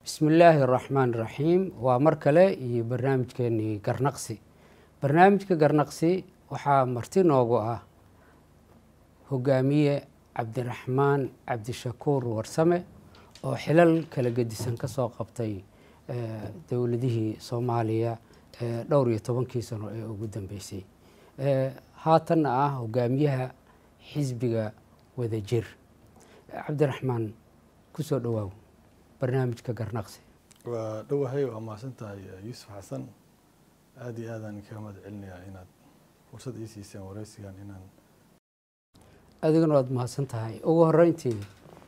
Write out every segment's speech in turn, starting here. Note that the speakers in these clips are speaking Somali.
bismi illaahi araxmaan iraxiim waa mar kale iyo barnaamijkeenii garnaqsi barnaamijka garnaqsi waxaa marti noogu ah hogaamiye cabdiraxmaan cabdishakuur warsame oo xilal kala gedisan ka soo qabtay dowladihii soomaaliya dhowr iyo tobankii sano ee ugu dambeysay haatanna ah hogaamiyaha xisbiga wadajir cabdiraxmaan kusoo dhawaaw barnaamijka garnaqsi waa dhowahay waa mahadsan tahay yuusuf xasan aada iyo aadaan kaga mahad celinayaa inaad fursad ii siiseen wareysigan inaan adiguna waad mahadsan tahay ugu horeyntii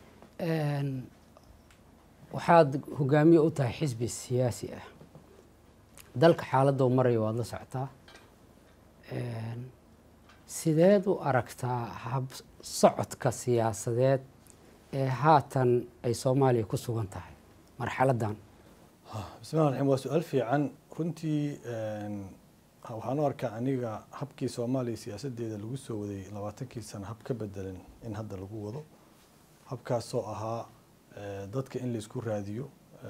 waxaad hogaamiye u tahay xisbi siyaasi ah dalka xaaladou maraya waad la socotaa sideed u aragtaa hab socodka siyaasadeed ee haatan ay soomaaliya ku sugan tahay marxaladan bismillahi raxim waa su-aal fiican runtii waxaan u arkaa aniga habkii soomaaliya siyaasadeeda lagu soo waday labaatankii sano hab ka bedelan in hadda lagu wado habkaasoo ahaa dadka in laisku raadiyo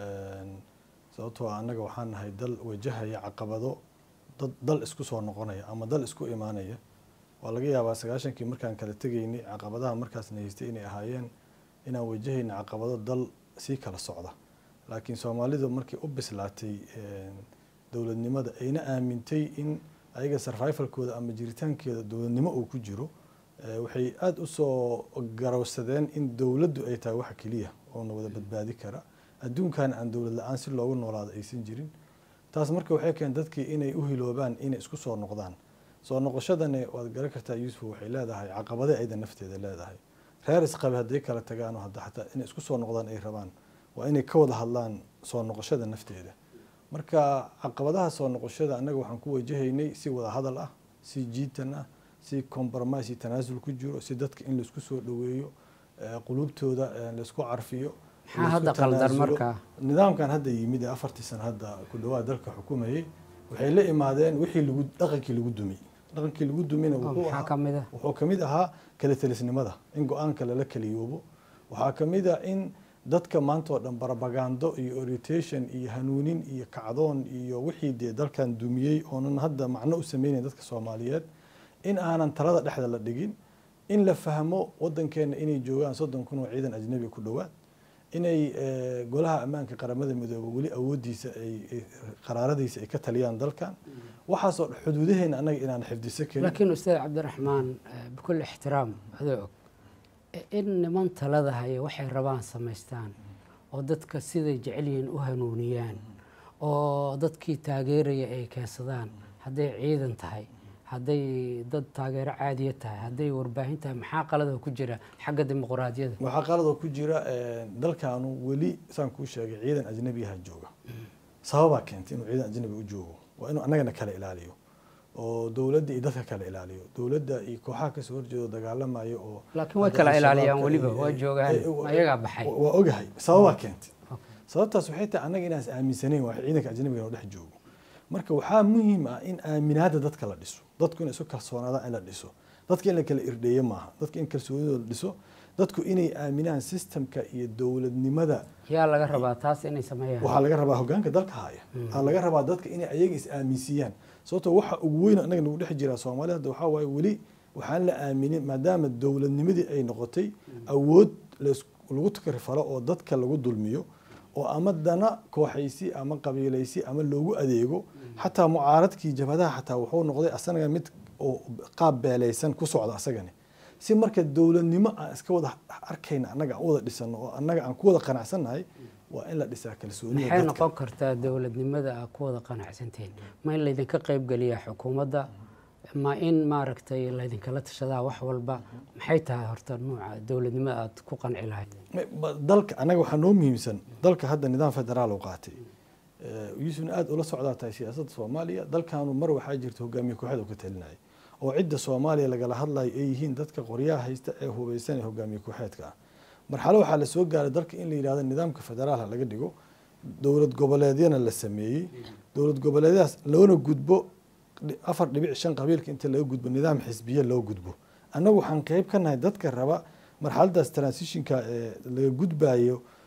sababtoo annaga waxaan nahay dal wajahaya caqabado dad dal isku soo noqonaya ama dal isku imaanaya waa laga yaabaa sagaashankii markaan kala tegaynay caqabadaha markaasna haystay inay ahaayeen inaan wajahayna caqabado dal sii kala socda laakiin soomaalidu markay u bislaatay dowladnimada ayna aamintay in ayaga sarvifalkooda ama jiritaankeeda dowladnimo uu ku jiro waxay aada usoo garowsadeen in dowladdu ay tahay waxa keliya oona wada badbaadi kara adduunkan aan dowlad la-aan si loogu noolaado aysan jirin taas marka waxay keen dadkii inay u hiloobaan inay isku soo noqdaan soo noqoshadani waad garan kartaa yuusuf waxay leedahay caqabade ayda nafteeda leedahay reer isqabe hadday kala tagaano hadda xataa inay isku soo noqdaan ay rabaan waa inay ka wada hadlaan soo noqoshada nafteeda marka caqabadaha soo noqoshada annaga waxaan ku wajahaynay si wada hadal ah si jiitan ah si compromise iyo tanaasul ku jiro si dadka in laisku soo dhoweeyo qulubtooda laisku carfiyo maxaa hadda qaldan markaa nidaamkan hadda yimid ee afartii sana hadda ku dhawaad dalka xukumayay waxay la imaadeen wixii lagu dhaqankii lagu dumay dhaqankii lagu dumina maxaa ka mid ah wuxuu kamid ahaa kala telisnimada in go-aanka lala kaliyoobo waxaa kamid ah in dadka maanta oo dhan barabagando iyo orientation iyo hanuunin iyo kacdoon iyo wixii dee dalkan dumiyey oonan hadda macno u sameynayn dadka soomaaliyeed in aanan talada dhexda la dhigin in la fahmo wadankeena inay joogaan soddon kun oo ciidan ajnabi ku dhowaad inay golaha ammaanka qaramada midoobe weli awoodiisa ay qaraaradiisa ay ka taliyaan dalkan waxaasoo xuduudaheena annaga inaan xifdiso karin laakiin ustaad cabdiraxmaan bikul ixtiraam adoo og in niman talada haya waxay rabaan samaystaan oo dadka siday jecel yihiin u hanuuniyaan oo dadkii taageeraya ay keensadaan hadday ciidan tahay hadday dad taageero caadiya tahay hadday warbaahin tahay maxaa qalada ku jira xagga dimuqraadiyada waxaa qaladoo ku jira dalkaanu weli saan kuu sheegay ciidan ajnabiyaha jooga sababaa keentay inuu ciidan ajnabi u joogo waa inuu annagana kala ilaaliyo oo dowladda iyo dadka kala ilaaliyo dowladda iyo kooxaha kasoo horjeedo dagaalamayo oo laakiin way kala ilaaliyaan weliba waa joogaan ayagaa baxay waa ogahay sababaa keentay sababtaas waxay tahay annaga inaas aaminsanayn waa ciidanka ajnabiga inuu dhex joogo marka waxaa muhiim ah in aaminaada dadka la dhiso dadku inay isu kalsoonaadaan in la dhiso dadka in la kala irdheeyo maaha dadka in kalsoonidooda la dhiso dadku inay aaminaan systemka iyo dowladnimada yaa laga rabaa taas inay sameeyaan waxaa laga rabaa hogaanka dalka haya waxaa laga rabaa dadka inay ayaga is aaminsiiyaan sababtoo waxa ugu weyn annaga nagu dhex jiraa soomaalida hadda waxaa waaye weli waxaan la aaminin maadaama dowladnimadii ay noqotay awood lagu takrifalo oo dadka lagu dulmiyo oo ama dana kooxaysi ama qabiilaysi ama loogu adeego xataa mucaaradkii jabhadaha xataa wuxuu noqday asanaga mid oo qaab beelaysan ku socda asagani si marka dowladnimo aan iska wada arkayna annaga aan u wada dhisano oo annaga aan ku wada qanacsannahay waa in la dhisaa kalsoonida maxay noqon kartaa dowladnimada aad ku wada qanacsantihiin ma in laydinka qaybgeliyaa xukuumadda ma in maaragtay laydinkala tashadaa wax walba maxay tahay horta nuuca dowladnimada aad ku qanci lahayd dalka annaga waxaa noo muhiimsan dalka hadda nidaam federaal u qaatay yuusufna aada ula socdaa tahay siyaasadda soomaaliya dalkaanu mar waxaa jirta hogaamiye kooxda ka talinaya oo cidda soomaaliya lagala hadlayo ay yihiin dadka qoryaha haysta ee hubeysan ee hogaamiye kooxeedka ah marxalo waxaa lasoo gaaray dalka in la yidhahdo nidaamka federaalha laga dhigo dowlad goboleedyana la sameeyey dowlad goboleedyadaas loona gudbo afar dhibic shan qabiilka inta laga gudbo nidaam xisbiye loo gudbo annagu waxaan qeyb ka nahay dadka raba marxaladaas transitionka ee laga gudbayo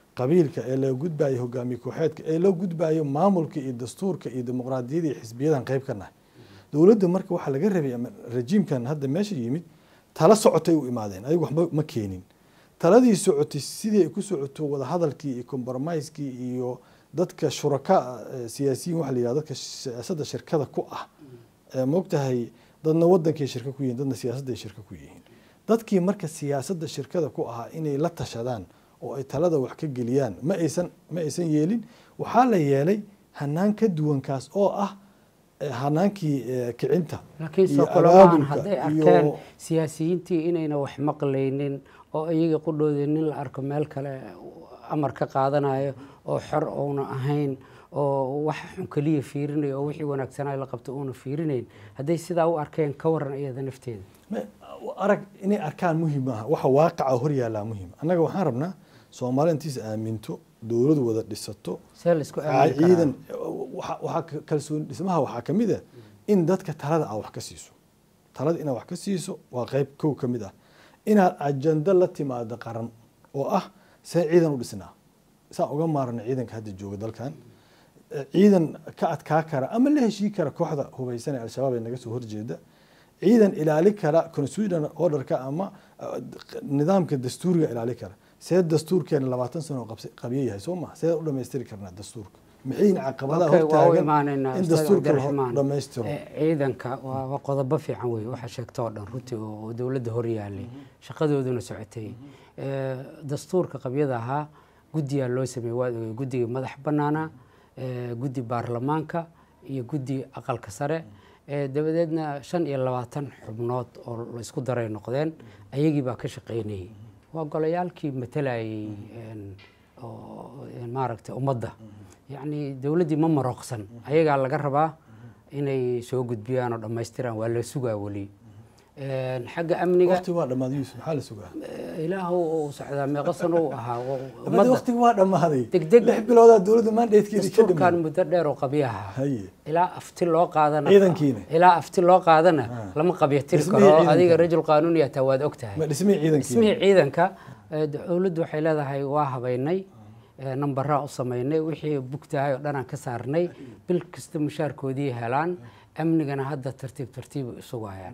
qabiilka ee laga gudbayo hogaamiye kooxeedka ee loo gudbayo maamulka iyo dastuurka iyo dimuqraadiyada iyo xisbiyadan qayb ka nahay dowladda marka waxaa laga rabay ama rajiimkan hadda meesha yimid tala socotay u imaadeen ayagu waxba ma keenin taladii socotay sidii ay ku socoto wadahadalkii iyo compromisekii iyo dadka shuraka siyaasiyiin waxa la yihahdo dadka siyaasadda shirkada ku ah moogtahay dadna wadankay shirka ku yihiin dadna siyaasadday shirka ku yihiin dadkii marka siyaasadda shirkada ku ahaa inay la tashadaan oo ay talada wax ka geliyaan ma aysan ma aysan yeelin waxaa la yeelay hanaan ka duwankaas oo ah hanaankii kicinta laakiin soo kulamaan hadday arkeen siyaasiyiintii inayna wax maqlaynin oo iyaga qudhooda nin la arko meel kale amar ka qaadanayo oo xor uuna ahayn oo wax xun keliya fiirinayo oo wixii wanaagsanaa la qabto uuna fiirinayn hadday sidaa u arkeen ka waran iyada nafteeda arag inay arkaan muhim maaha waxa waaqaca hor yaallaa muhim annaga waxaan rabnaa soomaali intiisa aaminto dowlad wada dhisato see la isku aamini karaa ciidan waxaa kalsooni dhismaha waxaa ka mid ah in dadka talada aad wax ka siiso talada inaad wax ka siiso waa qayb kow ka mid ah inaad ajando la timaado qaran oo ah see ciidan u dhisnaa saa uga maarana ciidanka hadda jooga dalkan ciidan ka adkaa kara ama la heshii kara kooxda hubaysan ee al-shabaab ee naga soo horjeeda ciidan ilaali kara constitutional orderka ama nidaamka dastuuriga ilaali kara see dastuurkeena labaatan sano qabyo yahay soo maha see u dhamaystiri karnaa dastuurka maxayna caqabadaha hortaagan in dastuurka la dhamaystiro ciidanka waa qodobo fiican wey waxaa sheegta oo dhan runtii oo dowladda hor yaalay shaqadooduna socotay dastuurka qabyada ahaa guddiyaa loo sameeyey waad ogey guddiga madax bannaana guddi baarlamaanka iyo guddi aqalka sare dabadeedna shan iyo labaatan xubnood oo la isku daray noqdeen ayagii baa ka shaqaynayay waa golayaalkii matalayay maaragtay ummadda yacni dowladdii ma marooqsan ayagaa laga rabaa inay soo gudbiyaan oo dhammaystiraan waa la sugaa weli xagga amniga waqti waa dhamaaday yuusuf maxaa la sugaa ilaahu uu socdaa meeqa sano uu ahaa ummadda waqtigi waa dhamaaday degdeg lix biloodaa dowladda mandatekeedii ka dastuurkan dhamaaday muddo dheer oo qabyaha haye ilaa afti loo qaadana Ciidankiina. ilaa afti loo qaadana lama qabyatiri Dhismihii karo ciidanka. adiga rajul qaanuuni ataa waad og tahay ma dhismihii ciidankii dhismihii ciidanka eh, dowladdu waxay leedahay waa habaynay eh, nambaraa u samaynay wixii bugtahay oo dhanaan ka saarnay bil kasta mushaarkoodii helaan amnigana hadda tartiib tartiib isugu hayaan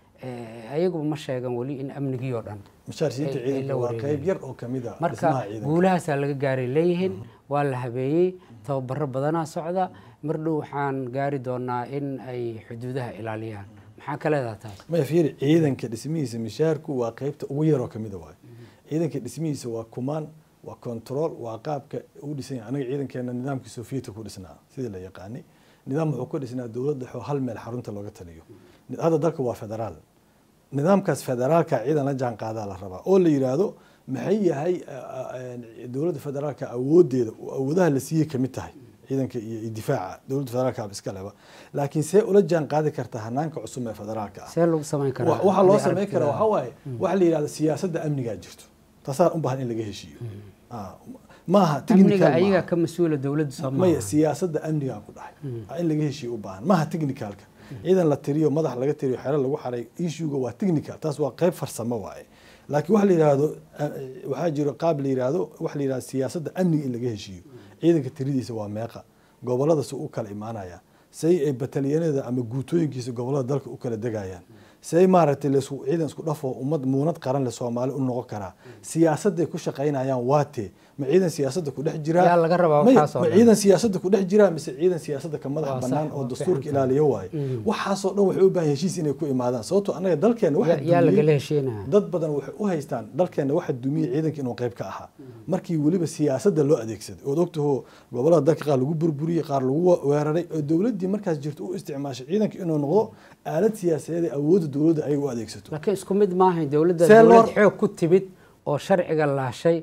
Eh, ayaguba ma sheegan weli in amnigii oo dhan mushaarsiinta ay- ay la ciidanka waa wareegeen. qayb yar oo kamid a marka dhismaha ciidanka guulahaasaa laga gaaray leeyihiin waa la habeeyey tababaro badanaa socda mar dhow waxaan gaari doonaa in ay xuduudaha ilaaliyaan maxaa ka leedaha taas maya fiiri ciidanka dhismihiisa mishaarku waa qaybta ugu yaroo kamida waayo ciidanka dhismihiisa waa kumaan waa control waa qaabka u dhisan yahay anaga ciidankeena nidaamkii sofiyetka ku dhisnaa sidii la yaqaanay nidaam wuxuu ku dhisnaa dowlad dhexe oo hal meel xarunta looga taliyo hadda dalka waa federaal nidaamkaas federaalka ciidan la jaan qaadaa la rabaa oo la yidhaahdo maxay yahay dowladda federaalka awoodeeda awoodaha la siiyey kamid tahay ciidanka iyo iyo difaaca dowladda federaalka iska leba laakiin see ula jaan qaadi kartaa hanaanka cusub ee federaalka ah see lagu samayn karaa wa- waxaa loo haddii samayn karaa aragtida- waxaa waaye waxa la yidhahda siyaasadda amnigaa jirto taasaa u baahan in laga heshiiyo Ah, maaha amniga technical maaha. ayagaa ka mas-uula dowladda maya soomaaliya siyaasadda amnigaa ku dhahay Ah, in laga heshiiyo u baahan maaha technicalka ciidan la tiriyo madax laga tiriyo xero lagu xaray issuega waa technical taas waa qayb farsamo waaye laakiin waxa la yidhaahdo ah, waxaa jiro qaab la yidhaahdo waxa la yidhahdo siyaasadda amniga in laga heshiiyo ciidanka tiridiisa waa meeqa gobolada se u kala imaanaya say ay batalyanada ama guutooyinkiisa gobolada dalka u kala degayaan say maaragtay laisku ciidan isku dhafoo ummad muunad qaran le soomaali u noqon karaa siyaasadday ku shaqaynayaan waatee ma ciidan siyaasadda ku dhex jiraa Yaa laga rabaa Maya, waxaas oo ma dhan. ciidan siyaasadda ku dhex jiraa mise ciidan siyaasadda ka Waa madax sax, bannaan oo waa dastuurka fiican. ilaaliyo waaye waxaasoo dhan waxay u baahan heshiis inay ku imaadaan sababtoo annaga dalkeena waxa yaa dumiyey- lagala heshiinaya dad badan waxay u haystaan dalkeena waxa dumiyey ciidanka inuu qayb ka ahaa markii weliba siyaasadda loo adeegsaday ood ogtaho gobolada dalka qaar lagu burburiyey qaar lagu wa- weeraray oo dowladdii markaas jirto u isticmaashay ciidanka inuu noqdo aalad siyaasadeed ee awoodda dowladda ay u adeegsato laakiin isku mid maahayn dowladda See loo- dowlad xoog ku timid oo sharciga laashay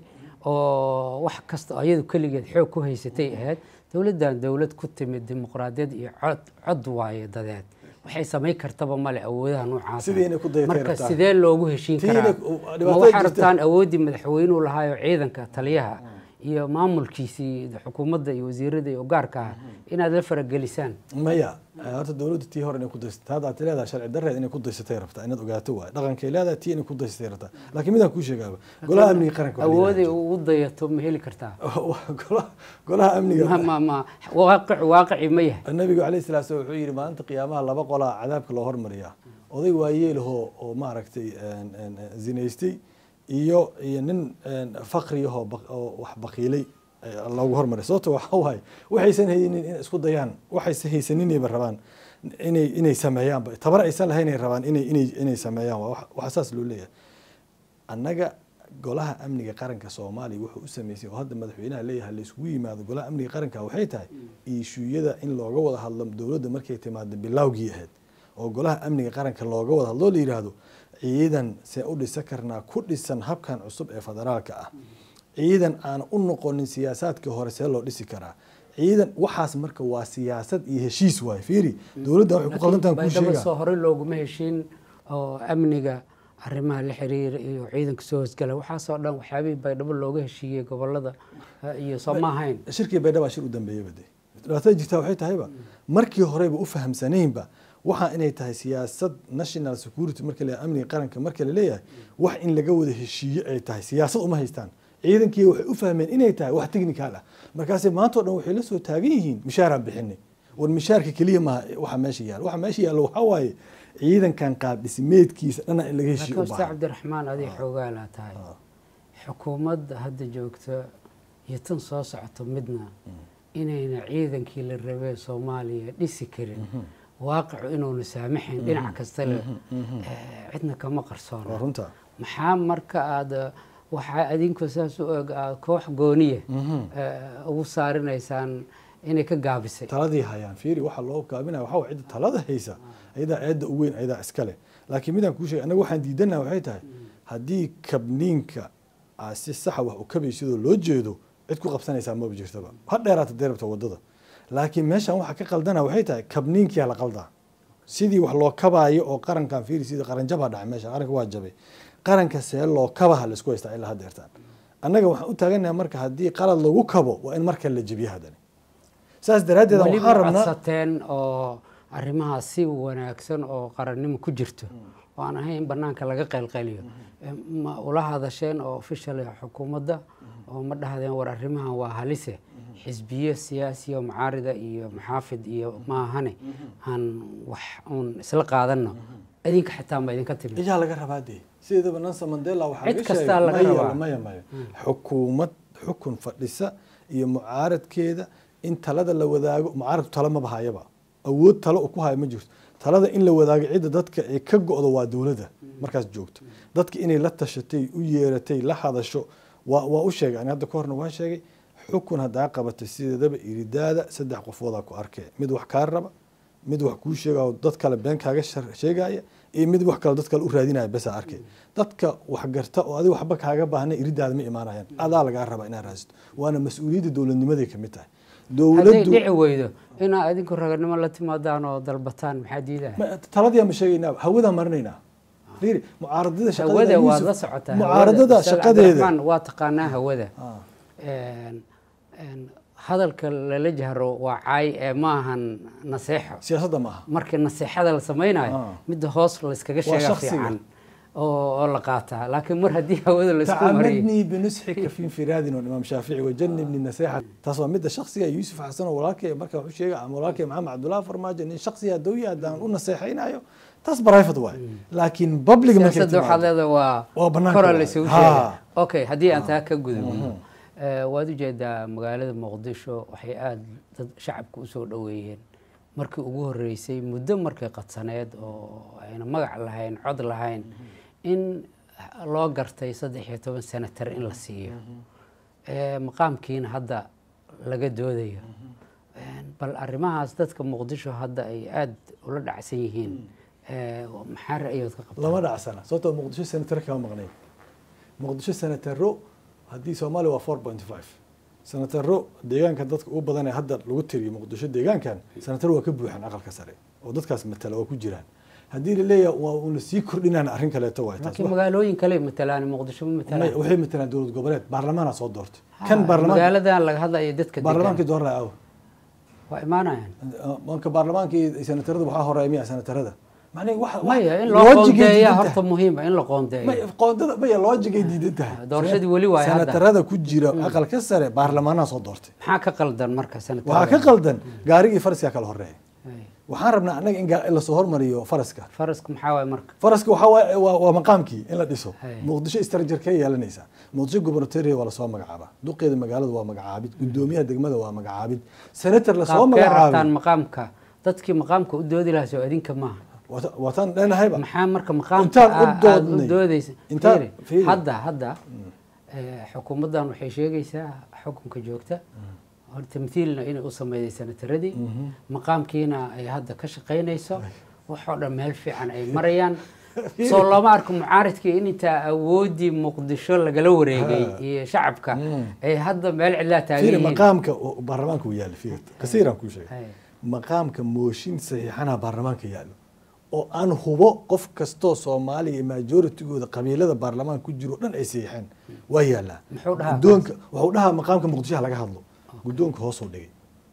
oo wax kasta oo iyadu keligeed xoog ku haysatay ahayd dowladdan dowlad ku timid dimuqraadiyad iyo cod cod waaye dadeed waxay samayn kartaba male awoodaha noocaas Sidii inay ku dayatay marka rabtaa. sidee loogu heshiin Tii karaa inay- ma dhibaatada waxaa jirta- rabtaan awooddii madaxweynuhu lahaayo ciidanka taliyaha iyo maamulkiisii xukuumadda iyo wasiirada iyo gaarka ah inaad la faragelisaan maya horta dowladda tii hore inay ku daysatay hadda aad leedahay sharci darreed inay ku daysatay rabtaa inaad ogaato waaye dhaqankay leedahay tii inay ku daysatay rabtaa laakiin midaan kuu sheegaaba golaha amniga qaranka waxaa la awooday yidhahdaa. ugu dayato ma heli kartaa Golaha- golaha amniga ma ma ma waaqic waaqici ma yahay nabigu alayh salatu slam wuxuu yidhi maalinta qiyaamaha laba qolaa cadaabka loo hormariyaa oday waayeelahoo oo maaragtay een, een, zinaystay iyo iyo nin een, faqriyahoo baq- oo wax baqiilay ee loogu hormaray sababto waxa waaye waxaysan haynin inay isku dayaan waxaysan haysaninayba rabaan inay inay sameeyaanba tabar aysan lahayn ay rabaan inay inay inay sameeyaan waa wax- waxa saas loo leeyahay annaga golaha amniga qaranka soomaaliya wuxuu u sameysay oo hadda madaxweynaha leeyahay layskugu yimaado golaha amniga qaranka waxay tahay iishuuyada in looga wada hadlo dowladda markay timaado bilowgii ahayd oo golaha amniga qaranka looga wada hadlo la yidhaahdo ciidan see u dhisa karnaa ku dhisan habkan cusub ee federaalka ah ciidan aan u noqonin siyaasaadkii hore see loo dhisi karaa ciidan waxaas marka waa siyaasad iyo heshiis waaye fiiri dowladda waxay ku qaldantahan kuu baydhabo sheegaa soo horey looguma heshiin oo amniga arrimaha la xiriira iyo ciidanka soo hosgala waxaasoo dhan waxyaabihii baydhabo looga heshiiyey gobolada eh, iyo soo ma ahayn shirkii baydhaba shir u dambeeyeyba de dhibaatada jirtaa waxay tahayba markii horeyba u fahamsanaynba waxa inay tahay siyaasad national security marka la amniga qaranka marka la leeyahay wax in laga wada heshiiyo ay tahay siyaasad uma haystaan ciidankii waxay u fahmeen inay tahay wax technical ah markaase maanta o dhan waxay la soo taagan yihiin mishaaraan bixinay war mishaarka keliya maaha waxa meesha yaalo waxa meesha yaallo waxaa waaye ciidankan qaab dhismeedkiisa dhana in laga heshiiyo u laakiin ustaad baahan cabdiraxmaan adig xoogaalaa tahay xukuumadda hadda joogta iyo tan soo socoto midna inayna ciidankii la rabee soomaaliya dhisi karin waaqicu inuuna saamaxayn dhinac kasta le eh, cidna kama waa qarsoona runta maxaa marka aada waxaa adinku saas u eg aad koox gooniya eh, ugu saarinaysaan inay ka gaabisay taladii hayaan fiiri waxa loo gaabinaya waxaa waye cidda talada haysa ayadaa eedda u weyn ayadaa iskale laakiin midaan kuu sheegay annaga waxaan diidanaha waxay tahay haddii kabniinka aa si saxa wax u kabaysidoo loo jeedo cid ku qabsanaysaa maba jirtaba ha dheeraata dee rabta wadada laakiin meeshan waxa ka qaldana waxay tahay kabniinkiyaa la qaldaa sidii wax loo kabaayo oo qarankan fiiri sidii qaranjabaa dhacay meesha qaranka waa jabay qaranka see loo kabaha laisku haystaa ilaa hadda ertaan annaga waxaan u taaganaha marka haddii qalad lagu kabo waa in marka la jebiyo haddani saas daraaddeed weli waxaan ma rabnaa codsateen oo arrimahaas si wanaagsan oo qarannimo ku jirto oo aan ahayn in banaanka laga qaylqayliyo Eh, ma ula hadasheen oo official xukuumadda oo ma dhahdeen war arrimahan waa halise xisbiye siyaasi oo mucaarida iyo maxaafid iyo maahane aan wax uun isla qaadanno idinka xitaa ma idinka timid iyaa laga rabaa dee sideedaba nelson mandela waxaa Cid laga kastaa sheegay, laga maya, rabaa. maya maya xukuumad xukun fadhisa iyo mucaaradkeeda in talada la wadaago mucaaradku talo maba hayaba awood talo uu ku hayo ma jirto talada in la wadaago cidda dadka ay ka go-do waa dowladda markaas joogto dadka inay la tashatay u yeeratay la hadasho waa waa u sheegay ani hadda ka horna waan sheegay xukun haddaa qabatay sideedaba iridaada saddex qofoodaa ku arkee mid wax kaa raba mid wax kuu sheegao dad kale been kaaga shar- sheegaya iyo mid wax kale dad kale u raadinaya besaa arkay dadka wax garta oo adiga waxba kaaga baahna iridaada ma imaanayaan adaa lagaa rabaa inaad raasito waana mas-uuliyadda dowladnimaday ka mid tahay hadday dowladdu dhici weydo inaa idinku raganimo la timaadaan oo dalbataan maxaa diidaya ma- taladiyaa ma sheegaynaa hawadaa marinaynaa fiiri mucaaradada shaqadeeda hawada waad Yuusuf, la socotaa mucaaradada hawada. Ustaad shaqadeeda Cabdiraxmaan, waa taqaanaa hawada Ah. Een, een, hadalka lala jahro waa caay ee ma ahan naseexo siyaasadda maaha markii naseexada la samaynayo Ah. midda hoos layskaga sheega shakhsiga. fiican oo oo la qaataa laakiin mar haddii hawada laisku mariyo تعمدني بنصحك في انفراد الامام الشافعي وجنبني النصيحه تصوى مدة شخصيه يوسف حسن ولاكي مركا وحو شيغا عم ولاكي محمد عبد الله فرماجه ان شخصيه دويه دان ونصيحينايو تاس برايفت واي لكن بابليك ما siyaasadda waxaad leedahay waa waa banaanka kora waaye. laysugu Ha. sheega okay haddii aan taa ka gudubno Eh, waad ujeedaa magaalada muqdisho waxay aada dad shacabka usoo dhoweeyeen markii ugu horeysay muddo markay qadsaneed oo ayna magac lahayn cod lahayn in loo gartay saddex iyo toban senatar in la siiyo Eh, maqaamkiina hadda laga doodayo Eh, bal arrimahaas dadka muqdisho hadda ay aada ula dhacsan yihiin Eh, maxaa ra'yood ka qabtaa lama dhacsana sababtoo muqdisho senatar kama maqnay muqdisho senataro haddii soomaaliya waa four point five senataro deegaanka dadka ugu badan ee hadda lagu tiriyo muqdisho deegaankan senataro waa ka buuxan aqalka sare oo dadkaas matala waa ku jiraan haddii laleeyahay waa una sii kordhinaan arrin kaleeto waay taas laakiin magaalooyin kale matalaan muqdisho ma May- matalaan waxay matalaan dowlad goboleed baarlamaana soo doortay kan baarlamaan magaaladan laga hadlayo dadka baarlamaankii degan dooran aw waa imaanayaan marka baarlamaanka iyo senatarada waxaa horeeya miya senatarada macnaheed waxa maya in loo loojigay qoondeeya diidan horta tahay. muhiima in la qoondeeyo May- qoondada maya loojigay diidan tahay doorashadii weli waaye hadda. senatarada ku jira aqalka sare baarlamaanaha soo doortay maxaa ka qaldan marka waxaa ka sanatarada qaldan gaarigii faraskaa kala horeeya Ay, waxaan rabnaa annaga in gaa- in lasoo hormariyo faraska faraska maxaa waaye marka faraska waxaa waaye waa waa maqaamkii in la dhiso Hay. muqdisho istarajar ka yeelanaysaa muqdisho gubernatoriya waa lasoo magacaabaa duqeeda magaalada waa magacaabid gudoomiyaha degmada waa magacaabid senator lasoo qaabkee rabtaan magacaabay maqaamka dadkii maqaamka u doodi lahaa soo adinka maaha Waata- waataan leenahayba maxaa marka maqaamka Intaan u aa- aad doodnay. u doodeysa Intaan- Fiiri, fiiri. hadda hadda eh, xukuumaddan waxay sheegaysaa xukunka joogta hor tamthiilna inay u sameyday sanataradii maqaamkiina ay hadda ka shaqaynayso waxoo dhan meel fiican ay marayaan soo looma arko mucaaridkii in intaa awoodii muqdisho lagala wareegay iyo shacabka ay hadda meel cidlaa taagan fiiri yihiin maqaamka oo baarlamaanka uu yaalla fiiri kasiiraan kuu sheegay Hay. maqaamka mooshin saxiixanaha baarlamaanka yaallo oo aan hubo qof kastoo soomaaliya iyo majoritygooda qabiilada baarlamaanka ku jiro o dhan ay saxiixeen waa yaallaa Muxuu dhahaa gudoonka wuxuu dhahaa maqaamka muqdishoha laga hadlo gudoonka hoosuu dhigay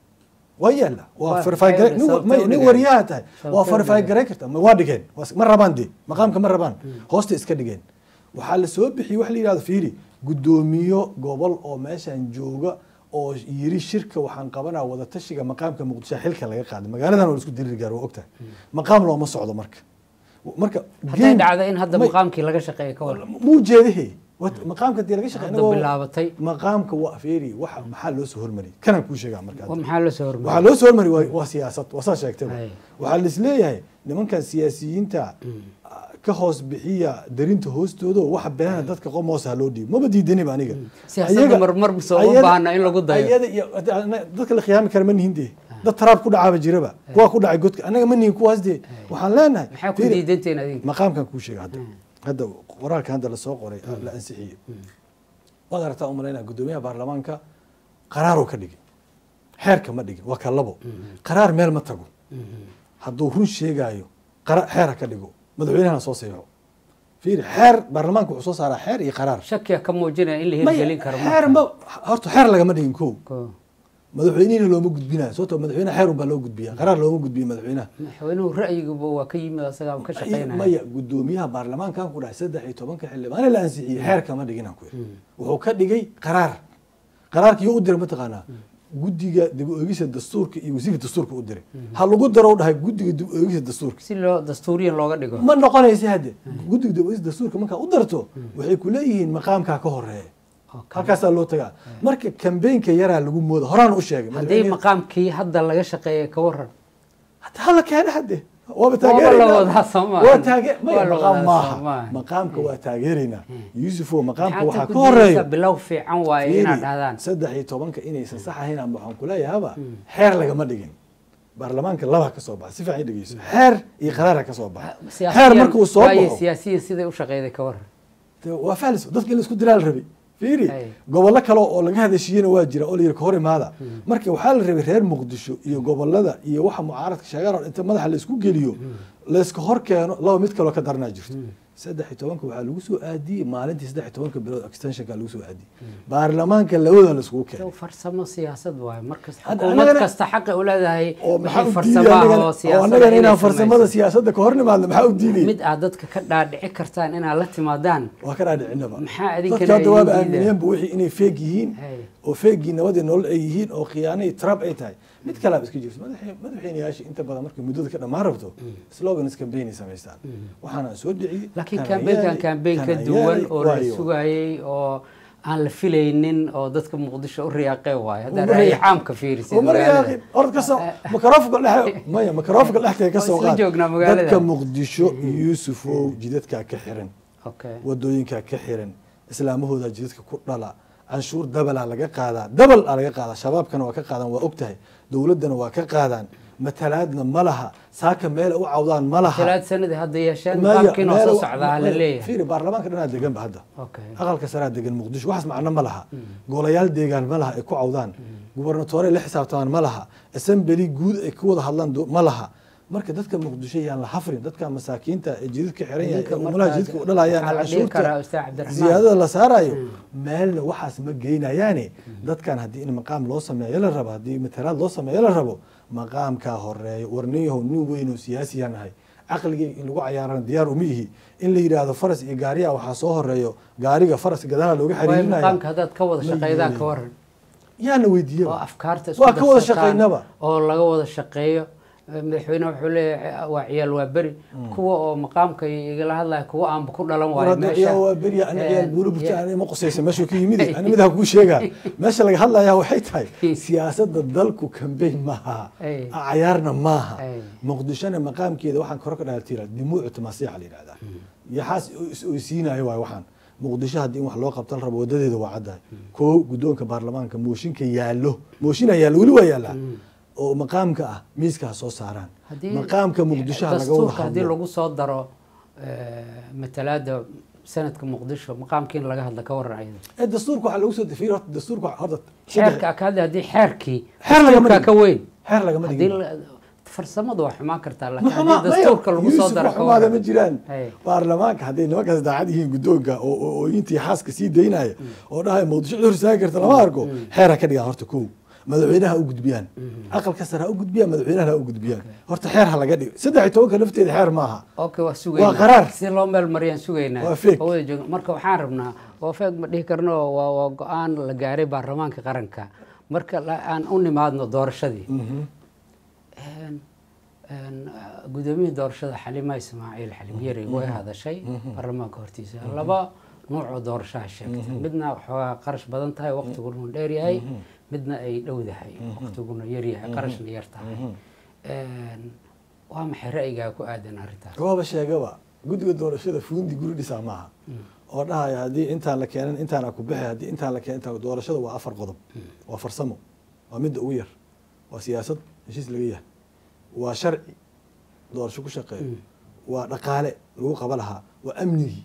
waa yaallaa waa Waa- verify gare- waxay nin wa- sababtay may- u nin dhigeen. wariyaha tahay waa Sababtay u verify dhigeen. garay karta ma- waa dhigeen waa- ma rabaan de maqaamka ma rabaan hoosta iska dhigeen waxaa la soo bixiyey wax la yidhahdo fiiri gudoomiyo gobol oo meeshan jooga oo yiri shirka waxaan qabanaa wadatashiga maqaamka muqdisho xilka laga qaaday magaaladan waa la isku diriri gaar waa ogtahay maqaam looma socdo marka marka hadday game- dhacdo in hadda may- maqaamkii laga shaqeeya ka waran muu jeedahe Wat- maqaamka dee laga shaqeyn hadda bilaabatay maqaamka waa fiiri waxa maxaa loo soo hormariyay kanaan kuu sheegaa marka waa maxaa la soo waxaa hormariyay loo soo hormari waa- waa siyaasad waa saa sheegtay Hay. waxaa laisleeyahay nimankan siyaasiyiinta ah, ka hoos bixiya darinta hoostooda oo waxa beena dadka qomoos ha loo dhiibo maba diidaniba aniga Siyaasadda Ayaga- marmar soo uma ayada- baahna in lagu dayo. ayada iyo dadka la khiyaami kara ma nihin dee dad taraab ku dhacaaba jiraba kuwaa ku dhacay godka anaga ma nihin kuwaas dee waxaan leenahay maxaa ku fiiri, diidanteen adinka maqaamkan kuu sheega hadda hadda qoraalka hadda lasoo qoray la ansixiyey waad aragtaa umalaynaa gudoomiyaha baarlamaanka qaraaroo ka dhigay xeerka ma dhigin waa ka labo qaraar meel ma tago hadduu run sheegaayo qara- xeer ha ka dhigo madaxweynahana soo seexo fiiri xeer baarlamaanka wuxuu soo saaraa xeer iyo qaraar shakiya ka muujinaya in la Maya, hirgelin karo xeer ma horta xeer lagama dhigin kow Ko- madaxweynihina looma gudbinayo sababtoo madaxweynaha xeer unbaa loo gudbiya qaraar looma gudbiyo madaxweynaha madaxweynuhu ra'yiguba waa ka yimid asagaa ka shaqeynaya maya gudoomiyaha baarlamaankan ku dhahay saddex iyo tobanka xildhibaane la ansixiyey xeer kama dhigin aan ku yidhi wuxuu ka dhigay qaraar qaraarkii u diray mataqaanaa guddiga dib u eegisa dastuurka iyo wasiirka dastuurka u diray ha lagu daro u dhahay guddiga dib u eegisa dastuurka si loo dastuuriyan looga dhigo ma noqonaysa hadde guddiga dib u eegisa dastuurka markaa u darto waxay ku leeyihiin maqaamkaa ka horeeya Okay. halkaasaa loo tagaa marka kambeynka yaraa lagu mooda horaan u sheegay haddii maqaamkii hadda laga shaqeeya ka waran hata hala keena hadde waaba Waaba la wadaa soo maaha. waa taage maya Waa la maqaam wadaa maaha soo maaha. maqaamka waa taageeraynaa yuusufo maqaamka maxaad waxaa ku ka diidaysaa horeeya bilow fiican waaye inaad dhahdaan saddex iyo tobanka inaysan sax ahayn ama waxaan kuleeyahaba xeer lagama dhigin baarlamaanka laba ka soo baxa si fiican i dhegeyso xeer iyo qaraara ka soo baxa xeer Siyaasiyan- markuu soo waaye baxo siyaasiyan siday u shaqeyday ka waran dee waa faalis dadka in la isku diraa la rabay fiiri Ay. gobollo kale oo laga hadashiyena waa jira oo la yidhi ka hor imaada marka waxaa la rabay reer muqdisho iyo gobolada iyo waxa mucaaradka sheegaan oo inta madaxa la isku geliyo layska hor keeno laba mid kaloo ka daranaa jirto saddex iyo tobanka waxaa lagu soo aadiyey maalintii saddex iyo tobanka bilood extensionka lagu soo aadiyey baarlamaanka labada la iskugu keenay Dhow farsamo siyaasad waaye markasta Hadda xukuumad annagana- kasta xaqi u leedahay oo maxaa wixii u farsamo diiday ah annagana- oo oo siyaasada annagana inay inaan farsamada samayso. siyaasadda ka hor nimaadna maxaa u diiday mid aad dadka ka dhaadhici kartaan inaad la timaadaan waa ka dhaadhicinaba Maxaa adinkana dadka hadda waaba idin diidaya? aamineenba wixii inay feeg yihiin Hay. oo feegii nabadii nolol ay yihiin oo khiyaanay trump ay tahay mid kalaaba iska jirto madaxi- madaxweynayaasha inta badan markay muddada ka dhammaan rabto slogans campaign ay samaystaan waxaana soo dhiciyey laakiin kana kambeynkan yaali, kambeyn ka kana duwan yaali, oo la waayo. sugayey oo aan la filaynin oo dadka muqdisho u riyaaqee waayo hadda Uma ra'yi riyaaqin. caamka fiirisid Uma riyaaqin. Orod ka soo makroofka dhexe maya makroofka dhexdeeda ka soo Waa isla qaad joognaa magaalada. dadka muqdisho yuusufow jidadkaa ka xiran okay wadooyinkaa ka xiran islaamahooda jidadka ku dhala canshuur dabalaa laga qaadaa dabal aa laga qaadaa shabaabkana waa ka qaadaan waa ogtahay dowladdana waa ka qaadaan matalaadna ma laha saaka meel u cawdaan ma laha talaad sanadii hadda yeesheen Maya, qaabkiina oo meel soo u- socdaa la leeyahay fiiri baarlamaanka dhanaa deganba hadda okay aqalka saraa degan muqdisho waxaas macno ma laha golayaal deegaan ma laha ay ku cawdaan gubernatoore la xisaabtamaan ma laha assembly guud ay ku wada hadlaan do- ma laha marka dadka muqdisho yaan la hafrin dadka masaakiinta ee jidadka xiran yahay Idinka ee umulaha markaas jidadka u dhalayaan waxaa la dhihi karaa ustaad cashuurta cabdiraxmaan ziyaadada la saarayo meelna waxaas ma geynayaane dadkan haddii in maqaam loo sameeyo la rabo haddii matalaad loo sameeyo la rabo maqaamkaa horeeyo warniyahow nin weyn oo siyaasiya nahay caqligii in lagu cayaarana diyaar uma ihi in la yidhaahdo faras iyo gaariya waxaa soo horeeyo gaariga faraska gadaala looga waayo xiriirinaya maqaamka haddaad ka wada Ma shaqaydaan ka yeelin. waran yaana weydiiye oo afkaarta Waa ka wada darsataan, shaqaynaba. oo laga wada shaqeeyo madaxweyne wuxuu leeyahay waa ciyaal waa beri kuwa oo maqaamka igala hadlaya kuwa aanba ku dhalan waayo meesha waa beriya ana ciyaal buuro burta Yeah. ana ma qusaysa meeshuu ka yimid ana midaha kuu sheegaa meesha laga hadlayaa waxay tahay siyaasadda dalku kambeyn maaha Ay. cayaarna maaha Ay. muqdishona maqaamkeeda waxaan kore ka dhaatira dimuucu masiixa la yidhahdaa yaxaas is oysiinayo waay waxaan muqdisho haddii in wax loo qabtan rabo wadadeeda waa caddahay koo guddoonka baarlamaanka mooshinka yaallo mooshinaa yaallo weli waa yaallaa oo maqaamka ah miiska ha soo saaraan Haddii maqaamka muqdisho ha laga wada dastuurka haddii hadlo lagu soo daro eh, matalaada sanadka muqdisho maqaamkii in laga hadla ka waran ayada ee dastuurka waxaa lagu soo defiir horta dastuurka horta xeerka ka hadli haddii xeerkii Xeer lagama dastuurka dhigin. ka weyn xeer lagama haddii dhigin la- farsamadu waa xumaan kartaa laakiin maxuma haddii dastuurka lagu soo Yuusuf daro ka waxumaada ma waran jiraan Hey. baarlamaanka hadday nimankaas daacad yihiin guddoonka oo oo- ooyintii xaaska sii daynaya oo dhahay muqdisho cid horsaagi karta lama arko xeer ha ka dhigaan horta kow madaxweynaha ha u gudbiyaan aqalka sare ha u gudbiyaan madaxweynaha ha u gudbiyaan horta xeer ha laga dhigo saddex iyo tobanka lafteeda xeer maaha okay waa sugaynaa Waa qaraar. si loo meel mariyaan sugaynaa Waa fake. oo wada joogna marka waxaan rabnaa waa feeg ma dhihi karno waa waa go-aan la gaaray baarlamaanka qaranka marka la- aan u nimaadno doorashadii Een- een, uh, gudoomiyihii doorashada xalima ismaaciil xalim yari way hadashay baarlamaanka hortiisa laba nuuc oo doorashaha sheegtay midna waxoogaa qarash badan tahay waqtiguna dheer yahay midna ay dhowdahay waqtiguna yar yahay qarashna yar tahay Een, waa maxay ra'yigaa ku aadan arrintaas waaba sheegaba guddiga doorashada fuundi guri dhisaa maaha oo dhahaya haddii intaan la keenan intaan ku bixi haddii intaan la keenan intaan doorashada waa afar qodob waa farsamo waa midda ugu yar waa siyaasad heshiis laga yahay waa sharci doorasho ku shaqeeyo waa dhaqaale lagu qaba lahaa waa amnigii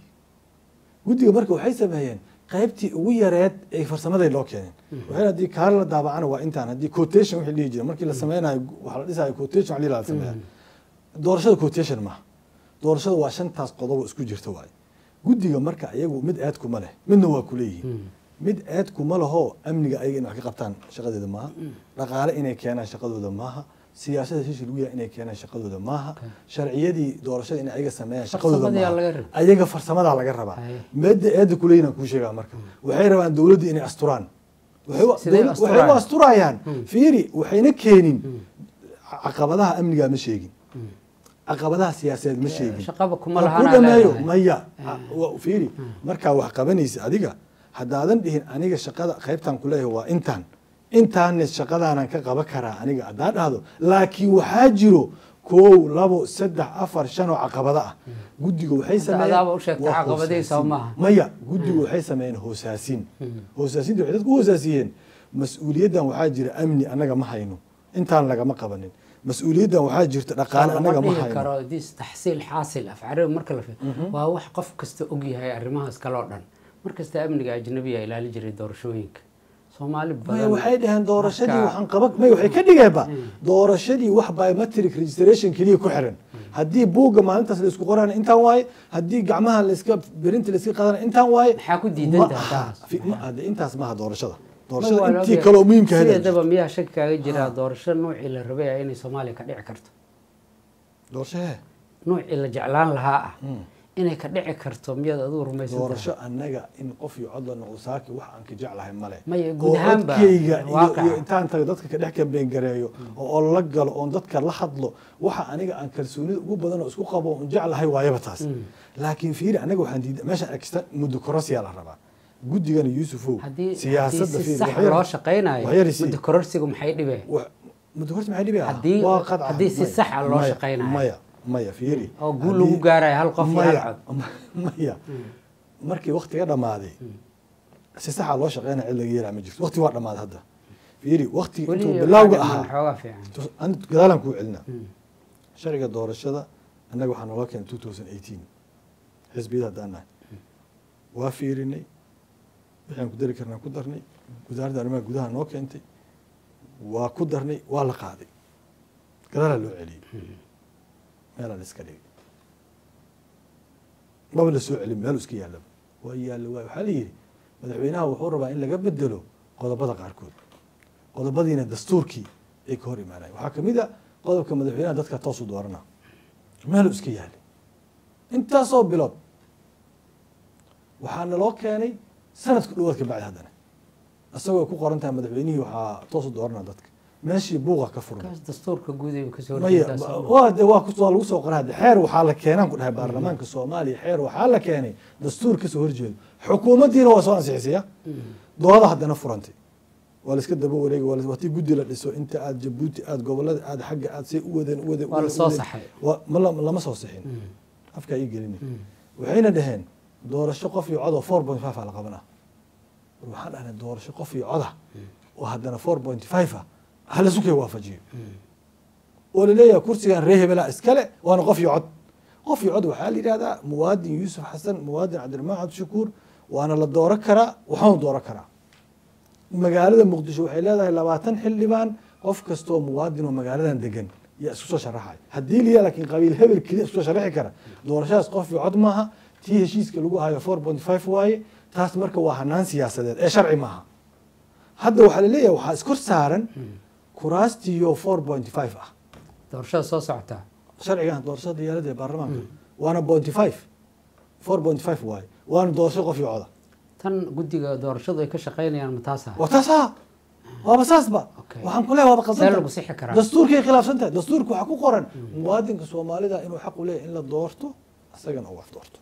guddiga marka waxay sameeyeen qaybtii ugu yareed ee farsamaday loo keeneen waxay haddii kaala la daabacana waa intaan haddii quotation wixii dhihi jira markii la sameynayo waxa la dhisayo quotation waxa la sameeyaa doorashada quotation maaha doorashada waa shantaas qodob oo isku jirta waaye guddiga marka iyagu mid aad kuma leh midna waa kuleeyihiin mid aad kuma lahoo amniga ayaga in wax ka qabtaan shaqadeeda maaha dhaqaale inay keenaan shaqadooda maaha siyaasada heshiis lagu yahay inay keenaan shaqadooda maaha sharciyadii doorashada in ayaga sameeyaan shaqadooda Farsamada yaa laga maaha rabaa. ayaga farsamadaa laga rabaa Haye. meedda eedda kuleeyihin aan kuu sheegaa marka waxay rabaan dowladda inay asturaan waxay u- Sidee dowlad- asturayaan? waxay u asturayaan fiiri waxayna keenin caqabadaha amniga ma sheegin caqabadaha siyaasadeed ma sheegin shaqaba kuma Ha lahan ku aa dhameeyo leedahay. maya wa- fiiri markaa wax qabanaysa adiga haddaadan dhihin aniga shaqada qaybtaan ku leeyahay waa intaan intaanne shaqadaanan ka qaban karaa aniga haddaan dhahdo laakiin waxaa jiro kow labo saddex afar shan oo caqabado ah guddiga waxay sameeyeen adaaba u sheegtay waa caqabadihiisa hoosaasin. maaha. maya guddigu waxay sameeyeen hoosaasin hoosaasinta waxay dadku u hoosaasiyeen mas-uuliyaddan waxaa jira amni annaga ma hayno intaan lagama qabanin mas-uuliyaddan waxaa jirta dhaqaale annaga ma dhihi hayno karo dis taxsiil xaasil af carabi marka la fiiriyo waa wax qof kasta og yahay arrimahaas kale oo dhan mar kasta amniga ajnabiga ilaali jiray doorashooyinka soomaali maya badan waxay dhaheen doorashadii marka- waxaan qaban maya waxay ka dhigeenba doorashadii wax biometric registration keliya ku xiran haddii buugga maalintaas la isku qorana intaan waaye haddii gacmaha laiska berinta laiska qaadana intaan waaye Maxaa ku diidan ma tahay aha. taas? Fi- ma- hadde intaas maaha doorashada Ma doorashada waa la intii ogyahay. kaloo muhiimka ahayd sideedaba miyaa shaki kaaga jira doorasho nuucii la rabay ah inay soomaaliya ka dhici karto doorasho hee nuucii la jeclaan lahaa ah inay ka dhici karto miyaad adigu rumaysan doorasho annaga in qof iyo cod la noqdo saaki wax aan ka jeclahay male Maya, oo guud ahaanba codkayga iyo- waaqaca. iyo intaan tago dadka ka dhex kambeyn gareeyo oo oo la galo oon dadka la hadlo waxa aniga aan kalsoonida ugu badan oo isku qabo oon jeclahay waayaba taas laakiin fiiri anaga waxaan diida meesha egsta muddo korosiyaa la rabaa guddigana yuusufow haddii siyaasadda haddii si fiiri sax wax yar- loo shaqaynayo wax yar isii. muddo kororsigu maxay dhibeen wa- muddo korsi maxay dhibaya Haddii- waa qadca haddii si maya, sax ah loo maya, shaqaynayo. maya maya fiiri oo guul lagu Haddii- gaarayo hal qof iyo hal maya cod maya markii waktiga dhammaaday si saxa loo shaqeynaya cid laga yeelaa ma jirto wakti waa dhammaaday hadda fiiri wakti weli intuu waxaa bilowga dhiman ahaa xoogaa fiican tus- an- gadaalaan kuu celinaa sharciga doorashada annaga waxaa noola keenay two thousand eighteen xisbiyada haddaan nahay waa fiirinay wixii aan ku dari karnaa ku darnay wasaaradda arrimaha gudaha noo keentay waa ku darnay waa la qaaday gadaalaa loo celiyey meelaa la iska dhigay maba la soo celin meel iska yaallaba waa yaalla waay waxaa la yidhi madaxweynaha wuxuu rabaa in laga bedelo qodobada qaarkood qodobadiina dastuurkii ay ka hor imaanayen waxaa kamid a qodobka madaxweynaha dadka toosu doorana meelu iska yaallay intaasoo bilood waxaa naloo keenay sanadku dhawaad ka bacdi haddana isagoo ku qoran tahay madaxweynihii waxaa toosu doorana dadka meeshii buuqa ka furan kaas dastuurka guud ay kasoo maya horjeedaa soo ma- waa de waa ku- waa lagu soo qoray hadde xeer waxaa la keenaan ku dhahay baarlamaanka soomaaliya xeer waxaa la keenay dastuur kasoo horjeedo xukuumaddiina waa soo ansixisaya dooda haddana furantay waa la iska daba wareegi waa la- waa tii guddi la dhiso inta aad jabuuti aad gobolada aad xagga aad say u wadeen u wadeen u waa la wadeen, soo u wadeen. saxay Waa- ma la- lama soo sixin afkaa ii gelini waxayna dhaheen doorasho qof iyo cod oo four point five a la qabanaa war waxaan dhahnay doorasho qof iyo coda oo haddana four point five ah hala sukay waafajiyo oo laleeyahay kursigan ree hebelaa iskale waana qof iyo cod qof iyo cod waxaa la yidhahdaa muwaadin yuusuf xasan muwaadin cabdiraxmaan cabdishakuur waana la dooro karaa waxaanu dooro karaa magaalada muqdisho waxay leedahay labaatan xildhibaan qof kastoo muwaadin oo magaaladan degan yaa isku soo sharaxay haddii liya laakiin qabiil hebel keliya isku soo sharaxi kara doorashadaas qof iyo cod maaha tii heshiiska lagu hayo four point five waaye taas marka waa hanaan siyaasadeed ee sharci maaha hadda waxaa laleeyahay waxaa iskor saaran kuraastiyo four point five ah doorashada soo socotaa sharcigan doorashada diyaalada ee baarlamaanka waana pointy five four point five waaye waana doorasho qof iyo coda tan guddiga doorashadu ay ka shaqaynayaan ma taasa waa taas ha waaba saasba Okay. waxaan ku leeyahay waaba see qaldan lagu sixi karaa dastuurkay khilaafsan tahay dastuurka waxaa ku qoran muwaadinka soomaalida inuu xaq u leeyahay in la doorto isagana uu wax doorto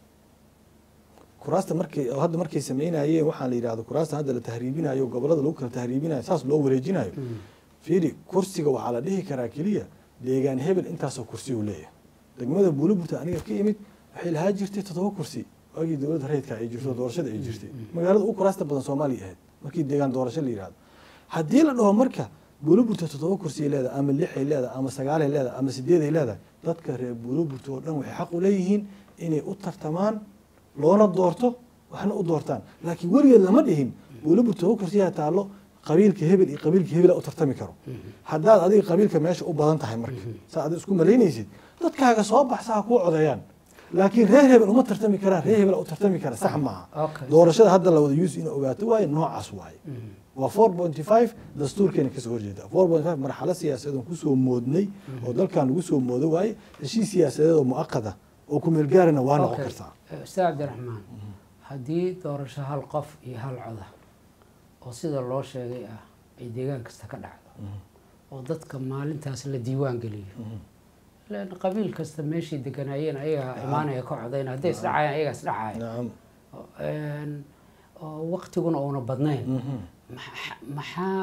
kuraasta markay oo hadda markay sameynayeen waxaan la yidhahdo kuraasta hadda la tahriibinayo gobolada lagu kala tahriibinayo saas loo wareejinayo fiiri kursiga waxaa la dhihi karaa keliya deegaan hebel intaasoo kursi uu leeyahay degmada buuliburta aniga ka imid waxay lahaa jirtay toddoba kursi waagii dowladda rayidka ay jirto doorashada ay jirtay magaalada ugu kuraasta badan soomaaliya ahayd markii deegaan doorasho la yidhahdo haddii la dhaho marka buuliburta toddoba kursi ay leedahay ama lix ay leedahay ama sagaal ay leedahay ama sideed ay leedahay dadka reer buuliburta oo dhan waxay xaq u leeyihiin inay u tartamaan loona doorto waxna u doortaan laakiin weligeed lama dhihin buuliburta todoba kursiyaa taallo qabiilka hebel iyo qabiilka hebela u tartami karo haddaad adiga qabiilka meesha u badan tahay marka saa ad isku malaynaysid dadkaaga soo baxsa ha kuu codeeyaan laakiin reer hebel uma tartami karaan reer hebel u tartami kara sax maaha Okay. doorashada hadda la wada yuus inuu ogaato waaye noocaas waaye waa four pointy five dastuurkeena kasoo horjeeda four point five marxalo siyaasadeed kusoo moodnay oo dalkan lagu soo moodo waaye heshiis siyaasadeed oo muaqada oo ku meelgaarana waa noqon Okay. kartaa Eh, ustaad cabdiraxmaan haddii doorasho hal qof iyo hal coda oo sida loo sheegay ah ay deegaan kasta ka dhacdo oo dadka maalintaas la diiwaan geliyo ilaan qabiil kasta meeshii deganaayeen ayagaa imaanaya ka codayna hadday isdhacayaan ayagaa isdhacaya nacam Een, oo waqtiguna uuna badnayn Mhm. maxa- maxaa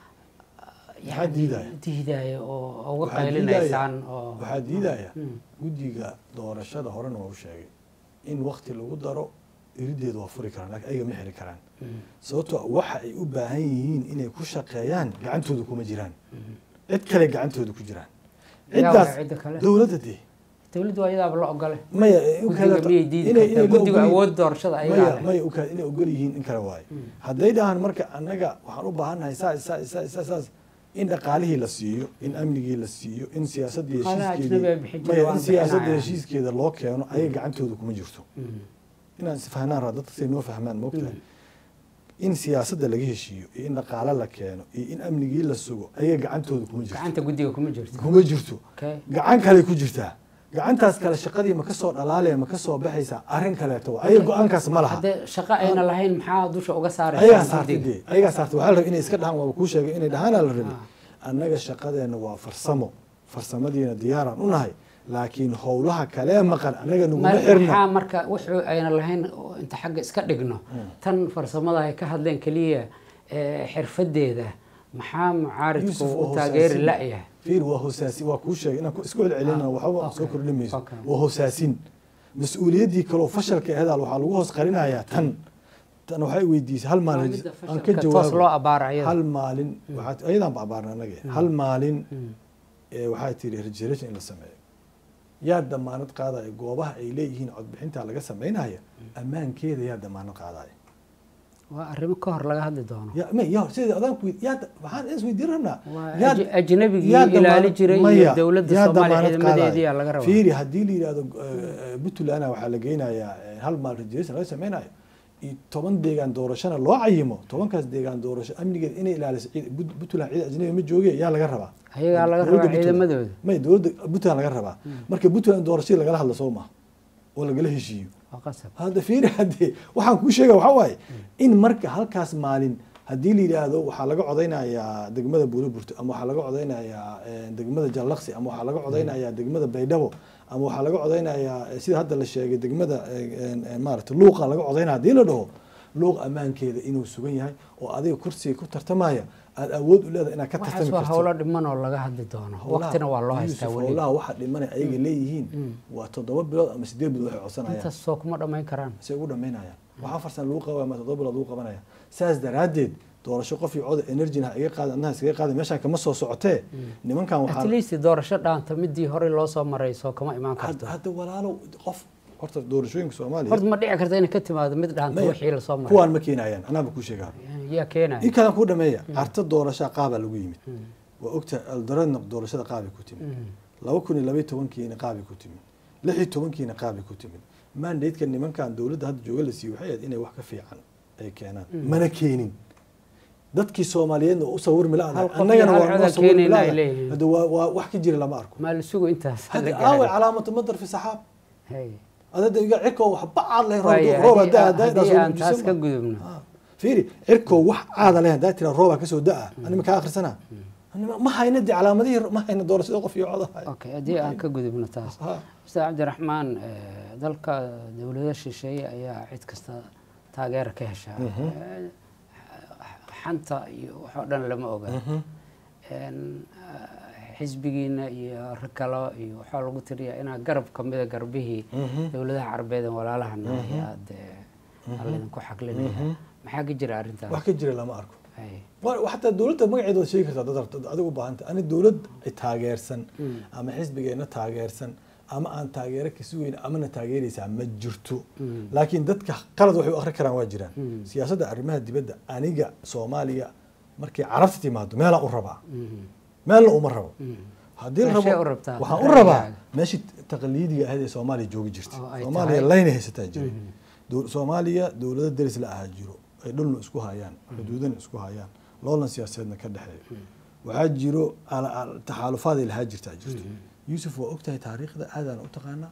Maxaa diidaya? diidaya oo uga Waxaa qaylinaysaan diidaya- oo waxaa diidaya Mm. guddiga doorashada horena waa u sheegay in wakti lagu daro irideedu waa furi karaan laakiin ayaga ma xiri karaan sababtoo ah waxa ay u baahan yihiin inay ku shaqeeyaan gacantooda kuma jiraan cid kale gacantooda ku jiraan Yaa ciddaas waa cidda kale? dowladda dee dowladdu waa iyadaaba la ogole maya u guddiga kala- miyay diidi inay- kartaa inay la guddiga ogol- awood doorashada ayagaa maya leh maya u kala- inay ogol yihiin in kale waaye hadday dhahaan marka annaga waxaan u baahannahay saas saas saas saas saas in dhaqaalihii la siiyo in amnigii la siiyo in siyaasadii Dhaqaalaha ajnabi ay bixin heshiiskeedii jireen maya waan in siyaasadda bixinayaan. heshiiskeeda loo keeno ayaga gacantooda kuma jirto Mm. inaan isfahnaan raa dadka say noo fahmaan moogtahay in siyaasadda laga heshiiyo iyo in dhaqaale la keeno iyo in amnigii la sugo ayaga gacantooda kuma jirto gacanta guddiga kuma jirto kuma jirto okay gacan kale ku jirtaa gacantaas kale shaqadii ma ka soo dhalaalaya ma ka soo baxaysaa arrin kaleeto waa ayaga go-aankaas ma laha haddee shaqo ayna lahayn maxaa dusha uga ayagaa saaraysaa saartay dee ayagaa saartay waxaa la rabay inay iska dhahaan waaba kuu sheegay inay dhahaanaa la rabay annaga shaqadeenna waa farsamo farsamadiina diyaaraan u nahay laakiin howlaha kalee maqan annaga naguma xirna maxaa marka wuxuu ayna lahayn oo inta xagga iska dhigno tan farsamada ay ka hadleen keliya eh, xirfadeeda maxaa mucaaridku Yusuf u waa taageeri hoosaasin. la'yahay fiir waa hoosaasin waa kuu sheegay inaan ku- isku celcelina Ah, waxba okay, soo kordhin mayso okay. waa hoosaasin mas-uuliyaddii kaloo fashalka ahedaal waxaa lagu hoos qarinayaa tan tan waxay weydiisay hal Waa maalin midda aan ka fashalka toos loo jawaabo abaara ayada hal maalin waxaad ayadaan ba abaarna annaga hal maalin ee waxaa tiri registration in la sameeyo yaa damaanad qaadaya goobaha ay leeyihiin codbixinta laga sameynaya ammaankeeda yaa damaanad qaadaya waa arrimo ka hor laga hadli doono ya ma ya sida adaan ku yaa waxaan is weydiin rabnaa waa yaa- aji- ajnabigii yaa ilaali damaanad- jiray iyo maya, dowladda yaa soomaaliya damaanad ciidamadeedii qaadaya. aa laga rabaa fiiri haddii la yidhahdo eh, puntland waxaa la geynayaa eh, hal maal registration laga sameynayo iyo toban deegaan doorashana loo cayimo tobankaas deegaan doorasho amnigeed inay ilaaliso ciid- Put- puntland ciid ajnabi ma jooge yaa laga rabaa ayagaa laga Dowladda rabaa Puntland. ciidamadooda may dowladda puntland laga rabaa marka puntland doorashadii lagala hadlo soo maha oo lagala heshiiyo waa qasab hadda fiiri haddee waxaan kuu sheega waxaa waaye in marka halkaas maalin haddii la yidhaahdo waxaa laga codaynayaa degmada buuliburto ama waxaa laga codaynayaa eh, degmada jallaqsi ama waxaa laga codaynayaa degmada baydhabo ama waxaa laga codaynayaa eh, sida hadda la sheegay degmada eh, eh, maarata luuqa laga codaynaya haddii la dhaho luuq ammaankeeda inuu sugan yahay oo adiga kursiga ku tartamaya aada awood u leedahay inaad ka waxaas tartami waa karto howlo dhiman oo laga hadli doono Howlaha- waqtina waa loo haystaa Yusuf, weli howlaha waxa dhimanay ayaga leeyihiin waa toddoba bilood ama sideed bilood waxay codsanayaan intaas soo kuma dhammayn karaan say ugu dhamaynayaan waxaa farsan lagu qabaya ma toddoba bilood lagu qabanaya saas daraaddeed doorasho qof iyo coda energyna ha iga qaada annaha iskaga qaada meeshaan kama soo socotee nimankan at waxaa least doorasho dhaanta midii horey loo soo maray soo kama imaan hadda karto hadda walaalo qof horta doorashooyinka soomaaliya horta ma dhici karta inay ka timaado mid dhaanta Maya, wixii lasoo maray kuwaan ma keenayaan anaaba kuu sheegaa yaa keenaya in kalan kuu dhameeya carta doorashaa qaabaa lagu yimid waa ogta aldaradna doorashada qaabay ku timid laba kun iyo labaiy tobankiina qaabay ku timid lix iyo tobankiina qaabay ku timid mandateka nimankan dowladda hadda jooga la siiyey waxay ahayd inay wax ka fiican ay keenaan mana keenin dadkii soomaaliyeedna u sawirmi la Hal qof annagana iyo hal waa cod noo aan sawirmi keenayna ay la leeyihiin. hadda waa waa wax ka jira lama arko maa la sugo intaas la hadda aaway gaaray calaamatu madar fi saxaab Hey. adada iga cirkoo waxba caad leh Waaya, roob haddii hadaa aan- hadaa haddii soo aan taas ka gudbisan gudubno Ah, fiiri cirkoo wax caada leh hadaa tira roobaa kasoo da-a anima kaa akhrisana Anima- ma hayna de calaamadihii ma hayna doorashada qof iyo codahay okay haddii aan ka gudubno taas Ha. ustaad cabdiraxmaan eh, dalka dowlado shisheeye ayaa cid kasta taageera ka heshaa Eh, xanta iyo waxoo dhan lama oga En, eh, xisbigiina iyo rag kalo iyo waxaa lagu tiriyaa inaa garab kamida garbihii dowladaha carabeed ee walaalahana ayaad alidinku xaqlinaya maxaa ka jira arrintaas wax ka jira lama arko Hay. Wa- xataa dowladda magaceeda waad sheegi kartaa dad rabta adiga u baahanta ani dowlad ay taageersan ama xisbigeena taageersan ama aan taageero ka sugeyn amana taageeraysaa ma jirto laakiin dadka qalad waxay u akhri karaan waa jiraan siyaasadda arrimaha dibadda aniga soomaaliya markay carabta timaado meelaan u rabaa meelna uma rabo haddii la Meeshee rabo u rabtaa? waxaan u rabaa Ra'yigaaga. meeshii taqliidiga ahayd ee soomaaliya joogi jirtay Oo ay soomaaliya tahay. layna haysataa jiray Dow- soomaaliya dowlado deris la ahaa jiro ay dhulna isku hayaan xuduudana isku hayaan loolan siyaasadeedna ka dhexeeyo waxaa jiro ala- ala- taxaalufaad ay lahaa jirtaa jirto yuusuf waa ogtahay taariikhda aadaan u taqaanaa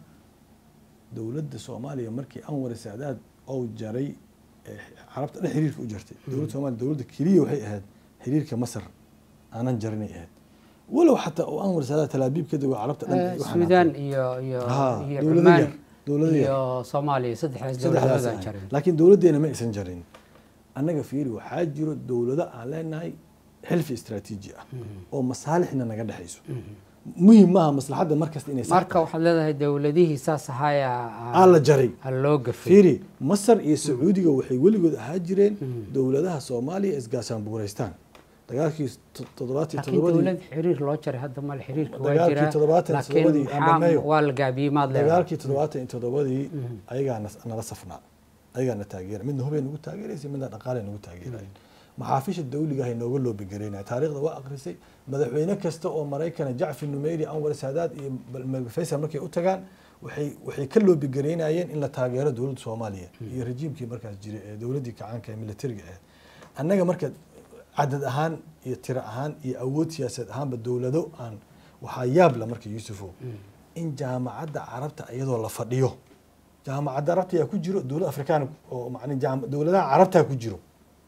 dowladda soomaaliya markii anwar saadaad ou jaray ee carabta dhan xiriirka u jartay dowladda soomaaliya dowladda keliya waxay ahayd xiriirka masar aanan jarinay ahayd walow xataa uu anwar saadaad talaabiib ka dego carabta dhan ay u xanaaqeen. suudaan iyo iyo Ha, iyo dowlado cumaan yar, dowlado yar. iyo soomaaliya saddexdaas saddexdaas dowladood aan ahayd. jarin laakiin dowladdeena ma aysan jarin annaga fiiri waxaa jiro dowlado aan leenahay xilfi istaraatiiji ah oo masaalixna naga dhexayso muhim maaha maslaxadda markasta inay sax marka waxaad leedahay dowladihii saas ahaaya aan la jaray ha loo gafay fiiri masar iyo sacuudiga waxay weligood ahaa jireen dowladaha soomaaliya isgaasaan buuraystaan dagaalkii to- toddobaatan iyo laakiin toddobadii dowlad xiriir loo jaray hadda male xiriirka waa Dagaalkii jiraa toddobaatan iyo laakiin toddobadii aan maxaa dhammeeyo. waa la gaabiyey maad leedahay dagaalkii toddobaatan iyo toddobadii ayagaa nas- nala safnaa ayagaa na taageera midna hubay nagu taageeraysa midna dhaqaale nagu taageeraya maxaafisha dawliga ahay nooga loobigareynaya taariikhda waa akrisay madaxweyne kasta oo maraykana jacfar numeyri anwar saadaad iyo bal- faysal markay u tagaan waxay waxay ka loobigareynayeen in la taageero dowladda soomaaliya iyo rejiimkii markaas jiray ee dowladdii kacaanka ee militariga ahayd annaga marka cadad ahaan iyo tiro ahaan iyo awood siyaasadeed ahaanba dowlado aan waxaa yaab la marka yuusufow in jaamacadda carabta iyadoo la fadhiyo jaamacadda carabta yaa ku jiro dowlad afrikaan oo macni jaam- dowladaha carabtaa ku jiro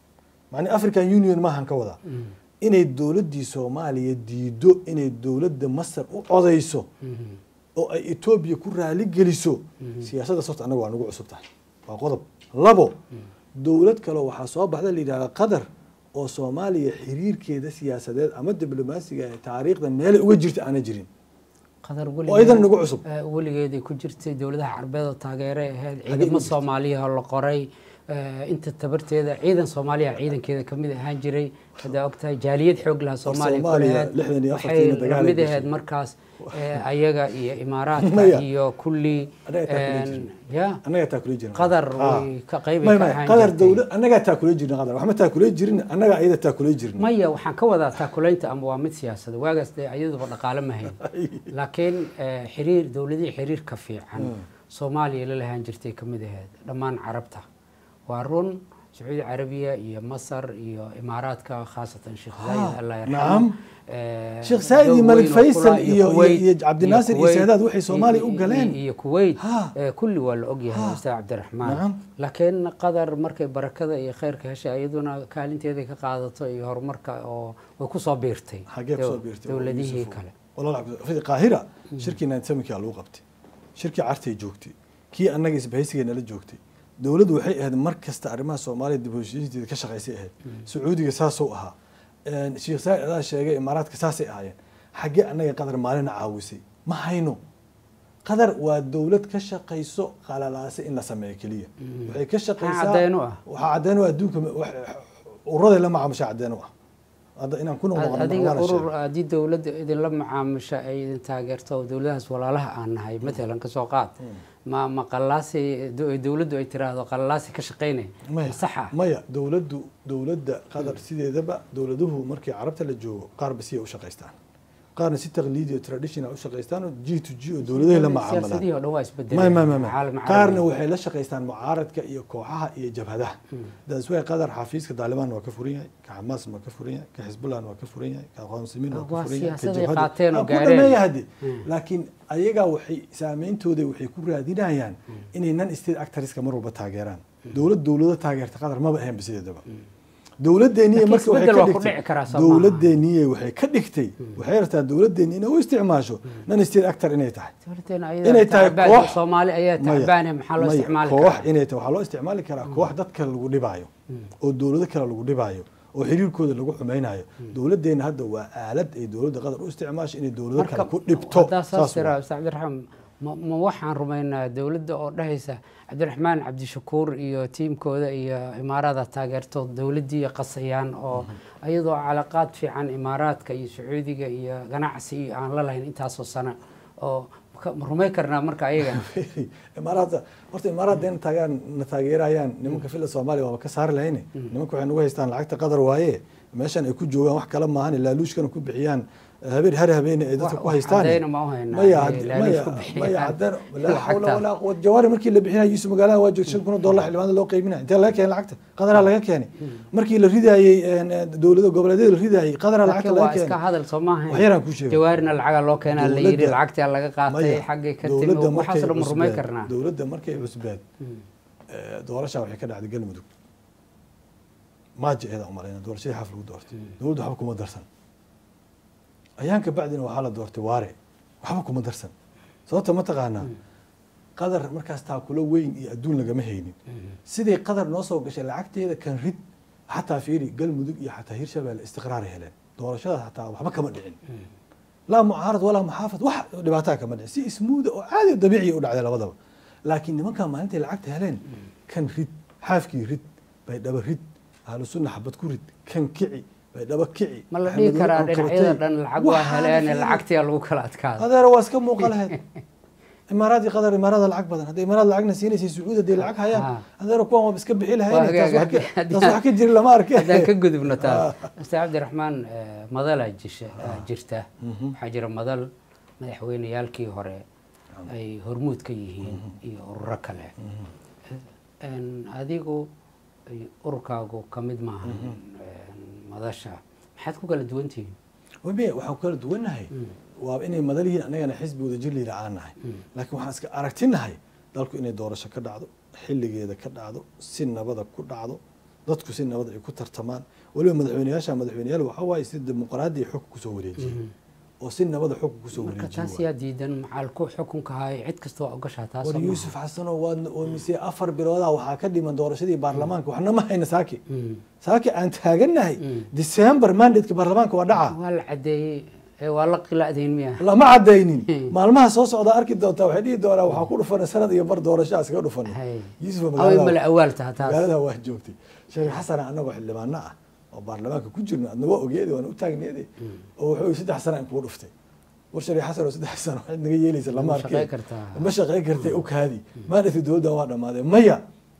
macni african union maahan ka wadaa inay dowladdii soomaaliya diido inay dowladda masar u codayso oo ay etoobiya ku raali geliso siyaasaddaas horta annaga waa nagu cusub tahay waa qodob labo dowlad kaleo waxaa soo baxda la yidhahda qatar oo soomaaliya xiriirkeeda siyaasadeed ama diblomaasiga ee taariikhda meelay uga jirta aana jirin qadar oo idan nagu cusub weligeeday ku jirtay dowladaha carbeed oo taageeray ahayd Xagee ciidamo ku jirtay? soomaaliya oo la qoray eh, inta tabarteeda ciidan soomaaliya ciidankeeda ka mid ahaan jiray haddaa ogtahay jaaliyad xoog laha soomaaliya ku Soomaaliya lahayd. lixdan iyo waxay afartiina dagaal ay lamid gashay. ahayd markaas eh, ayaga iyo imaaraadka Maya. iyo kulli Anaga taa kula en, jirna. ya annagaa taa kula jirna qadar Ah. way ka qayb may ka may ahaan qadar jirtay. dawlad annagaa taa kula jirna qadar waxma taa kula jirin annagaa ayada taa kula jirna maya waxaan ka wadaa taakulaynta ama waa mid siyaasada waagaas dee ayaduba dhaqaale ma hayn laakiin eh, xiriir dowladihii xiriirka fiican soomaaliya la lahaan jirtay ka mid ahayd dhammaan carabta waa run sacuudi carabiya iyo masar iyo imaaraadka khaasatan sheekh zaayid allah yarxamo nacam. Eh, Sheekh Zayed iyo dowr Malik weyn oo Faysal kula- iyo- Kuwait- iyo Cabdinaasir iyo Kuwait- Saadaad waxay Soomaaliya u iyo- galeen. iyo kuwait Ha. eh, kulli waa la ogyahay Ha. ustaad cabdiraxmaan Nacam. laakiin qadar markay barakada iyo khayrka heshay iyaduna kaalinteeday ka qaadato iyo horumarka oo way kusoo biirtay xagee kusoo dow- biirtay dowladihii kale kale qaahira shirkii ninety lagu qabtay shirkii cartay joogtay kii annaga isbahaysiga nala joogtay dowladdu waxay ahayd mar kasta arrimaha soomaaliya dib u heshiisiinteeda ka shaqaysay ahayd sacuudiga saasuu ahaa Een, sheekh saa'id adaa sheegay imaaraadka saasay ahaayeen xaggee annaga qadar maalina caawisay ma hayno qadar waa dowlad ka shaqayso qalalaase in la sameeyo keliya waxay ka shaqaysaa caddeyn u ah. waxaa caddeyn u ah adduunka wax- uraday la macaamusha caddeyn u ah hadda inaan ku noqnoqono adiga waana urur sheegay. haddii dowladda idinla macaamisha ay idin taageerto oo dowladahaas walaalaha aan nahay matalan kasoo qaad ma ma qalaasi do- dowladdu ay tiraahdo qalaasi ka shaqaynay maya saxa maya dowladdu dowladda qatar sideedaba dowladuhu markii carabta la joogo qaarba siyay u shaqaystaan qaarna si taqliidi o traditional u shaqaystaan oo g to g oo dowladahay la macaamalaan siyaasadihii oo dhan waa isbedelay may may may may caalam qaarna carabi. waxay la shaqaystaan mucaaradka iyo kooxaha iyo jabhadaha daas way qatar xafiiska taalibaan waa ka furan yahay ka xamaas waa ka furan yahay ka xisbullah waa ka furan yahay ka aqoonsimiin waa ka Waa furan yahay ka siyaasaday jabhada qaateen oo Ah, ku gaareen. dhameeya hadde Mm. laakiin ayagaa waxay saameyntooda waxay ku raadinayaan inay non state actorska mar walba taageeraan dowlad dowlado taageerta qatar maba ahayn basideedaba dowladeeniye Laakiin marka waxay isbeddel ka waa ku dhigtay dhici karaa soo maaha. dowladeeniye waxay ka dhigtay waxay rabtaa dowladeeni inay u isticmaasho non state actor inay tahay dowladeena inay ayada tahay tacbaan koox- soomaali ayaa Maya, tacbaane maxaa loo maya, isticmaali koox karaa inay tahay waxaa loo isticmaali karaa koox dad kale lagu dhibaayo oo dowlado kale lagu dhibaayo oo xiriirkooda lagu xumaynayo dowladeena hadda waa aalad ay dowladda qatar u isticmaasho inay dowlado kale ku dhibto haddaa saas Saas tiraa waa. ustaad cabdiraxmaan ma ma waxaan rumaynaa dowladda oo dhahaysa cabdiraxmaan cabdishakuur iyo tiimkooda iyo imaarada taageerto dowladdii qasayaan oo ayadoo calaqaad fiican imaaraadka iyo sacuudiga iyo ganacsi iyo aan la lahayn intaasoo sano oo ka- ma rumay karnaa marka ayaga imaaraadda horta imaaraadda in taageeraan na taageerayaan nimanka fila soomaaliya waaba ka saari lahayne nimanka waxay nagu haystaan lacagta qadar waaye meeshan ay ku joogaan wax kale maahan laaluushkana ku bixiyaan habeen har habeene ay dadka Wax- ku wax haystaan caddayna ma u haynaa maya inay had- laaluush maya ku bixiyaan. maya haddana laa xawla Lacagta. walaa quwata jawaari markii la bixinaya yusuf magaalada waa joogta shan kun oo dollar xildhibaanada loo qaybinaya intee laga keenay lacagta qadaraa laga keenay markii la ridaayey een, dowlada goboleedyada la ridaayey qadaraa lacagta laakiin laga waa iska keenay hadal soo maaha wax yaraan kuu sheegay. jawaarina lacaga loo keenaa la yidhi Dowladda- lacagtaa laga qaatay Maya, xaggay ka timi dowladda waxaas markay dhan ma rumay cusbeed- karnaa dowladda markay cusbeed eh, doorasha waxay ka dhacday galmudug maaji eeda umalayna doorashadii xaf lagu doortay dowladdu waxba kuma darsan ayaan ka bacdina waxaa la doortay waare waxba kuma darsan sababta ma taqaanaa qadar markaas taakulo weyn iyo adduun lagama haynin sidii qadar noo soo gashay lacagteeda kan rid xataa fiiri galmudug iyo xataa hirshabelle istiqraaray heleen doorashadaas xataa waxba kama dhicin laa mucaarad walaa muxaafad wax dhibaataa kama dhicin si ismuuda oo caadi oo dabiiciya u dhacday labadaba laakiin nimankan maalintay lacagta heleen kan rid xaafkii rid bay dhaba rid ahlu sunna xabad ku rid kan kici bay dhaba kici ma la dhihi Maxamed karaa Weli dhinacyada Kortey. dhan lacag waa Waxaana heleen fiiri. lacagtiyaa lagu kala adkaada adeer waa iska muuqa lahayd imaaraadii qadar imaarada lacag badan hadday imaaraad lacagna siinaysay sacuudi hadday lacag hayaan Ha. adeer kuwan waa iska bixi Waa lahayn taas hagaag, wax ka- haddii- taas wax ka jiri lama arke haddaan ka gudubno taas ustaad cabdiraxmaan eh, madalaa jisha ah, jirta waxaa jira madal madaxweyneyaalkii hore ay hormuud ka yihiin iyo ururo kale En, adigu ay- ururkaagu ka mid maahan en, madasha maxaad ku kala duwan tihiin wamiya waxaan ku kala duwannahay waa inay madalihiin annagana xisbi wada jir liila aan nahay laakiin waxaan iska aragtinahay dalku inay doorasho ka dhacdo xilligeeda ka dhacdo si nabada ku dhacdo dadku si nabad ay ku tartamaan weliba madaxweyneyaasha madaxweyneyaal waxaa waaye si dimuqraadi xog kusoo wareejiyey oo si nabada xog kusoo marka wareejiyey taas yaa diidan macalku xukunka hayo cid kasta waa ogashaa taas war oo maaha. yuusuf xasano waad oomisay afar biloodaa waxaa ka dhiman doorashadii baarlamaanka waxna ma hayna saaki Mm. saaki aan taagannahay december mandatka baarlamaanka waa dhaca waa la cadeeyey Eh, waa la qilacdayn miya lama cadaynin maalmaha soo socda arki doontaa waxay dhihi doonaa waxaa ku dhufanay sanad iyo bar doorashaa iskaga dhufanay Hay. yuusuf away magaalada mala awaaltaha taas magaalada waa joogtay sheekh xasan anagoo xildhibaano ah oo baarlamaanka ku jirno adna waa ogeedi waana u taagneede oo wuxuu yidhi saddex sana in kugu dhuftay war sheekh xasan oo saddex sano waxaad naga yeelaysa lama Ma arkeen shaqayn kartaa. ma shaqayn kartay u kaadi maadhati dowladdan waa dhammaadeen maya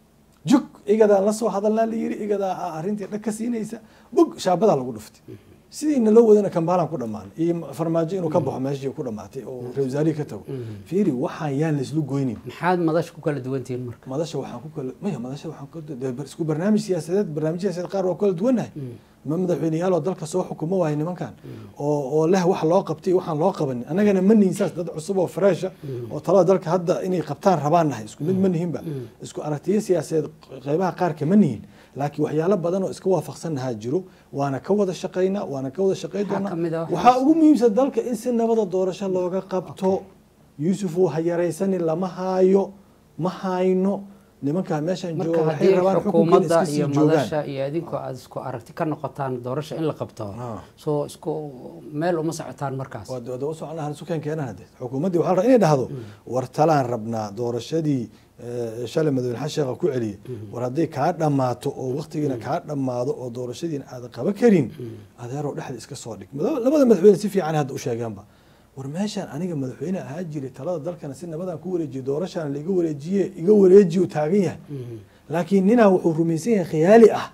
jug igadaan la soo hadalnaa la yiri igadaa ah arrintii dhag ka siinaysa bug shaabadaa lagu dhuftay sidiina loo wadana kambaalaan ku dhammaan iyo farmaajo inuu ka baxo meeshii ku dhamaatay oo ra wasaarihii ka tago fiiri waxaan yaan la islu goynin maxaad madasha ku kala duwantihiin marka madasha waxaan ku kala maya madasha waxaan ku dee bar- isku barnaamij siyaasadeed barnaamij siyaasadeed qaar waa kala duwannahay ma madaxweyneyaal oo dalka soo xukumo waayo nimankan oo oo leh wax loo qabtay waxaan loo qabanin annagana ma nihin saas dad cusub oo freesha oo talada dalka hadda inay qabtaan rabaan nahay isku mid ma nihinba isku aragtiyo siyaasadeed qeybaha qaarka ma nihin laakiin waxyaalo badan oo iska waafaqsannahaa jiro waana ka wada shaqaynaa waana ka wada shaqayn Maxaa doonaa ka mid ah waxaas? waxaa ugu muhiimsan dalka in si nabada doorasho looga qabto yuusuf uu ha yaraysanin lama haayo ma hayno nimankaa meeshaan marka jooga waxay haddii rabaan xukunkan xukuumadda iska sii iyo joogaan madasha iyo idinku aad isku aragti ka noqotaan doorasho in la qabto Ah. soo isku meel uma socotaan markaas waa dooda u soconaa sukeen keenan hade xukuumaddii waxaa la rabaa inay dhahdo war talaan rabnaa doorashadii eh, shalay madaxweyne xasan sheekha ku celiyey war hadday kaa dhammaato oo waktigiina kaa dhammaado oo doorashadiina aadan qaban karin adeeroo dhexda iska soo dhig Mada- labada madaxweyne si fiican hadda u sheegeenba war meeshaan aniga madaxweyne ahaa jiray talada dalkana si nabadaan ku wareejiye doorashaan laiga wareejiye iga wareejiye uu taagan yahay laakiin ninaa wuxuu rumaysan yahay khiyaali ah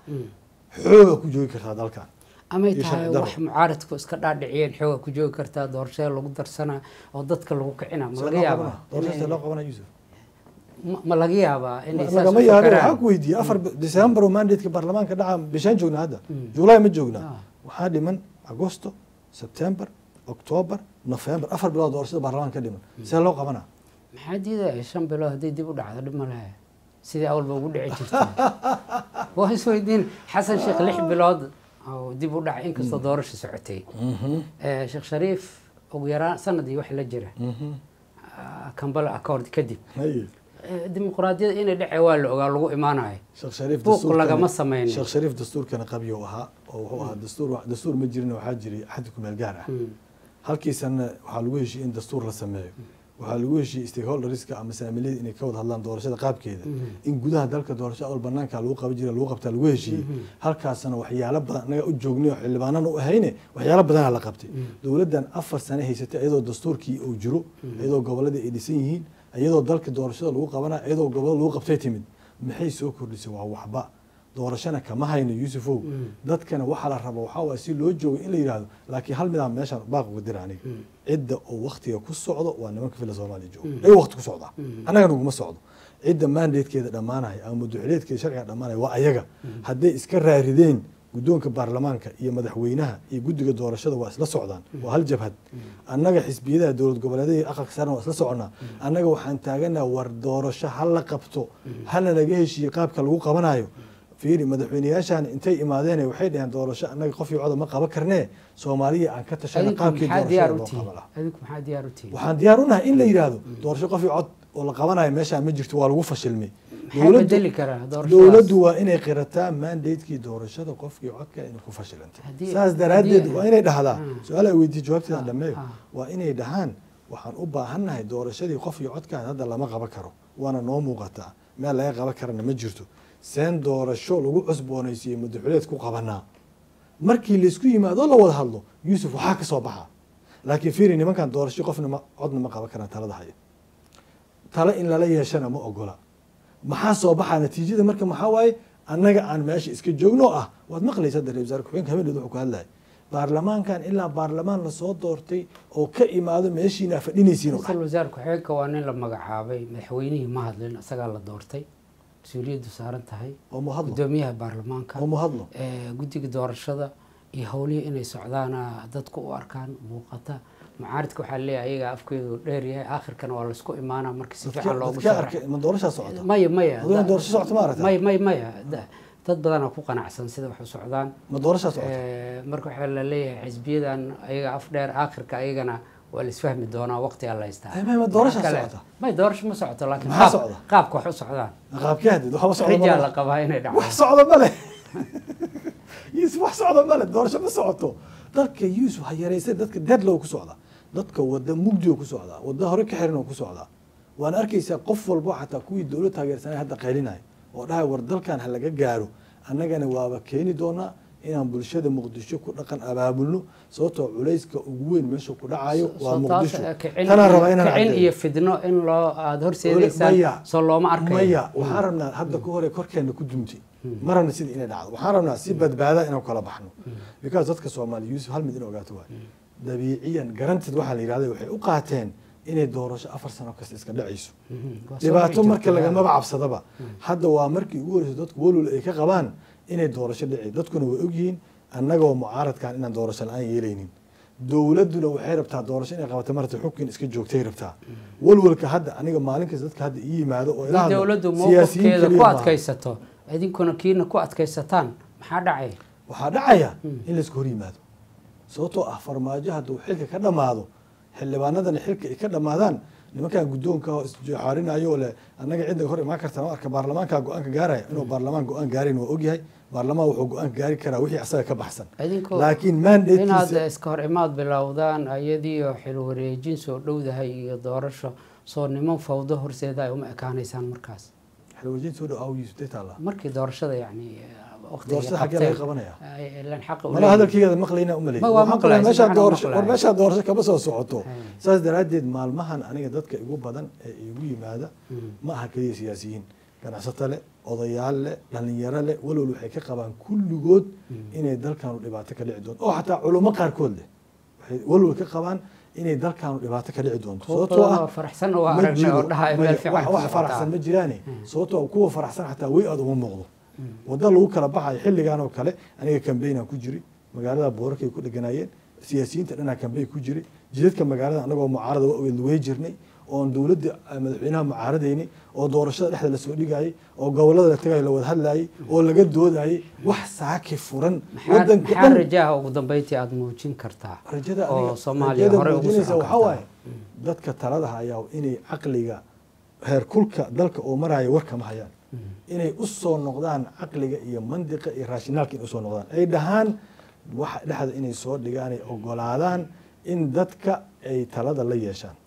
xooga ku joogi kartaa dalkan amay iyo tahay sharci darro. wax mucaaradku iska dhaadhiciyeen xooga ku joogi kartaa doorashada lagu darsanaa oo dadka lagu kicina ma See laga loo yaabaa qabanaa? doorashada see loo qabanaa yuusuf ma- ma laga yaabaa inay saas lagama u yaabin fakaraan? waxaa ku weydiiyey afar december oo mandatka baarlamaanka dhaca bishaan joognaa hadda july ma joognaa Ah. waxaa dhiman agosto september october november afar bilood doorashada baarlamaanka ka dhiman see loo qabanaa maxaa diidaya shan bilood hadday dib u dhacdo dhib ma lehe sidii awalba ugu dhici jirtay waa isweydiin xasan sheekh lix bilood oo dib u dhacay inkastoo doorasha socotay Eh, sheekh shariif ugu yaraan sanadii wax la jira ah, kambala accord kadib Haye. Eh, dimuqraadiyada inay dhece waa la ogaa lagu imaanayo sheekh shariif Buuq dastuurkana- lagama sameynin. sheekh shariif dastuurkana qabyo ahaa oo wuxuu ahaa dastuur dastuur ma jirin waxaa jiray xaddi kumeel gaar ah halkiisana waxaa lagu heshiiyey in dastuur la sameeyo waxaa lagu heshiiyey stakeholderska ama saamiliyada inay ka wada hadlaan doorashada qaabkeeda in gudaha dalka doorasho awal banaanka lagu qaban jiray lagu qabtaa lagu heshiiyey halkaasna waxyaalo badan annaga u joognay oo xildhibaanana u ahayne waxyaalo badanaa la qabtay dowladdan afar sane haysatay iyadoo dastuurkii uu jiro iyadoo goboladii ay dhisan yihiin iyadoo dalka doorashada lagu qabana iyadoo gobolada lagu qabtay timid maxay soo kordhisay waa waxba doorashana kama hayno yuusufow dadkana waxaa la raba waxaa waay si loo joogo in la yidhaahdo laakiin hal midaan meeshaan baaq uga dira aniga cidda oo waktiga ku socdo waa nimanka fila soomaaliya jooga ay wakti ku socdaa annaga naguma socdo cidda mandatekeeda dhammaanaya ama muduxileedkeeda sharciga dhammaanaya waa ayaga hadday iska raarideen guddoonka baarlamaanka iyo madaxweynaha iyo guddiga doorashada waa isla socdaan waa hal jabhad annaga xisbiyadaha dowlad goboleedyada iyo aqalka saarna waa isla soconaa annaga waxaan taaganaha war doorasho ha la qabto hana laga heshiiye qaabka lagu qabanayo fiiri madaxweyneyaashaan intay imaadeen waxay dhaheen doorasho annaga qof iyo coda ma qaban karnee soomaaliya aan ka tashana adinku qaabkii maxaa diyaar doorashada u loo tihiin qaban lahaa adinku maxaa diyaar u tihiin waxaan diyaar u nahay in la yidhaahdo doorasho qof iyo cod oo la qabanayo meeshaan ma jirto waa lagu fashilmay maxaa Dowladdu- bedeli karaa doorashadaas dowladdu waa inay qirataa mandatekii doorashada qofkii codka inay ku fashilantay Haddii- saas daraaddeed haddii- waa inay dhahdaa Ah. su-aal ay weydiiye jawaabteeda Ah, dhameeyo ah. waa inay dhahaan waxaan u baahannahay doorashadii qof iyo codkaan hadda lama qaban karo waana noo muuqataa meel laga qaban karana ma jirto seen doorasho lagu cusboonaysiiyey madaxuleed ku qabanaa markii laysku yimaado la wada hadlo yuusuf waxaa ka soo baxa laakiin fiiri nimankan doorasho qofna ma codna ma qaban karaan talada haya talo in lala yeeshana ma ogola maxaa soo baxaa natiijada marka maxaa waaye annaga aan meesha iska joogno ah waad maqlaysa hadda ra-isul wasaare ku-xigeenka habeeneed wuxuu ku hadlayay baarlamaankan ilaa baarlamaan lasoo doortay oo ka imaado meeshiina fadhinaysiin oo ra-iisul dhan wasaare ku-xigeenka waa nin la magacaabay madaxweynihii ma hadlin isagaa la doortay mas-uuliyaddu saaran tahay oo mu hadlo gudoomiyaha baarlamaanka oo mu hadlo eh, guddiga doorashada iyo howlihii inay socdaana dadku u arkaan muuqata mucaaridka waxaa leeyahay ayagaa afkeedu dheer yahay aakhirkana waa laisku imaanaa marka si fiican loogu dadka sharax arkay ma doorashaa socota maya maya Aduna da- doorasho socota ma aragtaa? maya maya maya da- dad badanaa ku qanacsan sida wax u socdaan ma doorashaa socota Eh, marka waxaa la leeyahay xisbiyadan ayaga af dheer aakhirka ayagana waa la isfahmi doonaa waqti alla haystaa Eh, ma- ma doorasha Waxa kale- socota? may doorasho ma socoto laakiin Maxaa qaab- socda? qaabka wax u socdaan qaabkee hadid waxba socda ma rijaa leh. la qabaa inay dhacdo wax socda ma leh yusuf wax socda ma leh doorasho ma socoto dalka yuusuf ha yaraysay dadka deadlow ku socdaa dadka wada mugdioo ku socdaa wada hore ka xiran oo ku socdaa waana arkaysaa qof walbo xataa kuwii dowlad taageersanay hadda qaylinaya oo dhahay war dalkan ha laga gaaro annagana waaba keeni doonaa inaan bulshada muqdisho ku dhaqan abaabulno sababtoo culayska ugu weyn meesha ku dhacayo waa soo taas muqdisho eh, kicin tanaan iyo- rabaa inaan kicin caddeeyo. iyo fidno in loo aada horseedaysaan Maya. soo looma arkayo maya waxaan rabnaa hadda ka hore korkeena ku dumtay ma rabna sida inay dhacdo waxaan rabnaa si badbaada inaan kala baxno because dadka soomaaliya yuusuf hal mid in ogaato waay dabiiciyan garantid waxaa la yidhahda waxay u qaateen inay doorasho afar sano kasta iska dhacayso Mhm. Waa soo dhibaato dhici marka jirtay, lagamaba cabsadaba hadda waa markii ugu horeysa dadku walwal ay ka qabaan inay doorasho dhici dadkuna way ogyihiin annagoo mucaaradkan inaan doorasho la-aan yeelaynin dowladduna waxay rabtaa doorasho inay qabato marta xukun iska joogtay rabtaa walwalka hadda aniga maalin kasta dadka hadda ii yimaado oo ila haddii hadlo, dowladdu siyaasiyiin mowqifkeeda keliya ku maaha. adkaysato idinkuna kiina ku adkaysataan maxaa dhacay waxaa dhacaya in laisku hor yimaado sababtoo ah farmaajo hadduu xilka ka dhammaado xildhibaanadana xilka ay ka dhammaadaan nimankan guddoonka oo isjexaarinayo oo leh annaga cidda hor imaan karta ma arka baarlamaanka go-aanka gaaraya inuu baarlamaan go-aan gaarin waa ogyahay baarlamaan wuxuu go-aan gaari karaa wixii asaga ka baxsan idinku laakiin inaad mandatekiisa iska hor imaad bilowdaan iyadiioo xil wareejin soo dhowdahay iyo doorasho soo niman fawdo horseeda ay uma ekaanaysaan markaas xilwajiin soo dhow awgiisu day taallaa markii doorashada yani waqtiga doorashada xaggee laga qabanaya ilan xaqa u mala leeyihiin. hadalkeyga maqlayna umalay Ma, waa maqlaay, si meeshaa fiican waa doorasho maqlaay. war meeshaa doorasho kama soo socoto Hay. saas daraaddeed maalmahan aniga dadka igu badan ee igu yimaada ma aha keliya siyaasiyiin ganacsato leh odayaal leh dhalinyaro leh walwal waxay ka qabaan kulligood inay dalkanu dhibaato ka dhici doonto oo xataa culummo qaarkood leh waxay walwal ka qabaan inay dalkanu dhibaato ka dhici doonto kuwa sababtoo badan ah oo faraxsan oo ma aragnay jiro oo dhahay maya, meel fiican wax- ku wax socotaa. faraxsan ma jiraane sababtoo ah kuwa faraxsan xataa way aad uma muuqdo wadda lagu kala baxayo xilligan oo kale aniga kambeynaan ku jiri magaalada boorarkay ku dheganaayeen siyaasiyiinta dhanaa kambeyn ku jiri jidadka magaalada anagoo mucaarada wa ogeed way jirnay oon dowladda eh, madaxweynaha mucaaradaynay oo doorashada dhexda lasoo dhigayay oo gobolada la tagayo la wada hadlayay oo laga doodayay wax saaki furan maxaa wadanka maxaa dhan rajaha ugu dambeyntii aada muujin kartaa rajada oo aniga- soomaaliya rajada horey ugu muujinaysa socon waxaa kartaa waaye dadka talada hayaa inay caqliga heerkulka dalka oo maraya war kama hayaan inay u soo noqdaan caqliga iyo mandiqa iyo raashinaalka inay usoo noqdaan ay dhahaan waxa dhexda inay soo dhigaan ay ogolaadaan in dadka ay talada la yeeshaan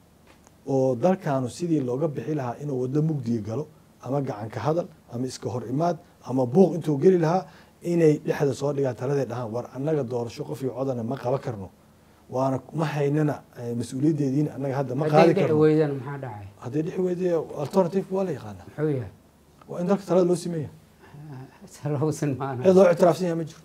oo dalkaanu sidii looga bixi lahaa inuu waddo mugdiga galo ama gacanka hadal ama iska hor imaad ama buuq intuu geli lahaa inay dhexda soo dhigaan taladay dhahaan war annaga doorasho qof iyo codana ma qaban karno waana ma haynana eh, mas-uuliyaddeediina annaga hadda ma hadday qaadi dhici karno weydaan maxaa dhacay haddii dhixi weyde alternative waa la yaqaanaa muxuu yahay waa in dalka talada loo sameeya salowsan maana cid loo ictiraafsan yahay ma jirto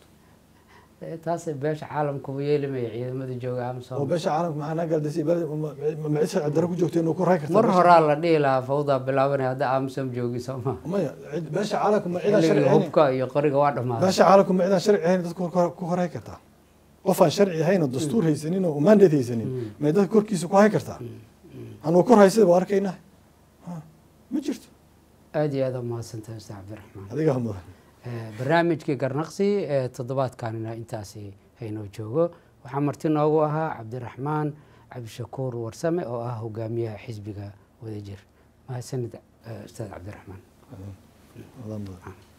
taasay beesha caalamkuba yeelimaya ciidamada jooga oo amsom beesha caalamka maxaa naga galdisay ma cid sharci darro ku joogta inuu ku ray karta mar horaa la dhihi lahaa fawdaa bilaabanaya hadda amsom joogi sooma maya cid- beesha caalamka ma cidaan sharci xilliga ahayn hubka iyo qoriga waa dhammaaday beesha caalamka ma cidaan sharci ahayn dadka ku- ku horay kartaa qof aan sharci ahayn oo dastuur haysanin oo mandate haysanin may dadka korkiisa ku hay kartaa anuu kor haysada waa arkaynaa Ha, ma jirto aada iyo aada umahadsantahay ustaad cabdiraxmaan adigaa mudan Eh, barnaamijkii garnaqsi ee toddobaadkanina intaasi haynoo joogo waxaa marti noogu ahaa cabdiraxmaan cabdishakuur warsame oo ah hogaamiyaha xisbiga wadajir mahadsanid eh, ustaad cabdiraxmaan Adan mudan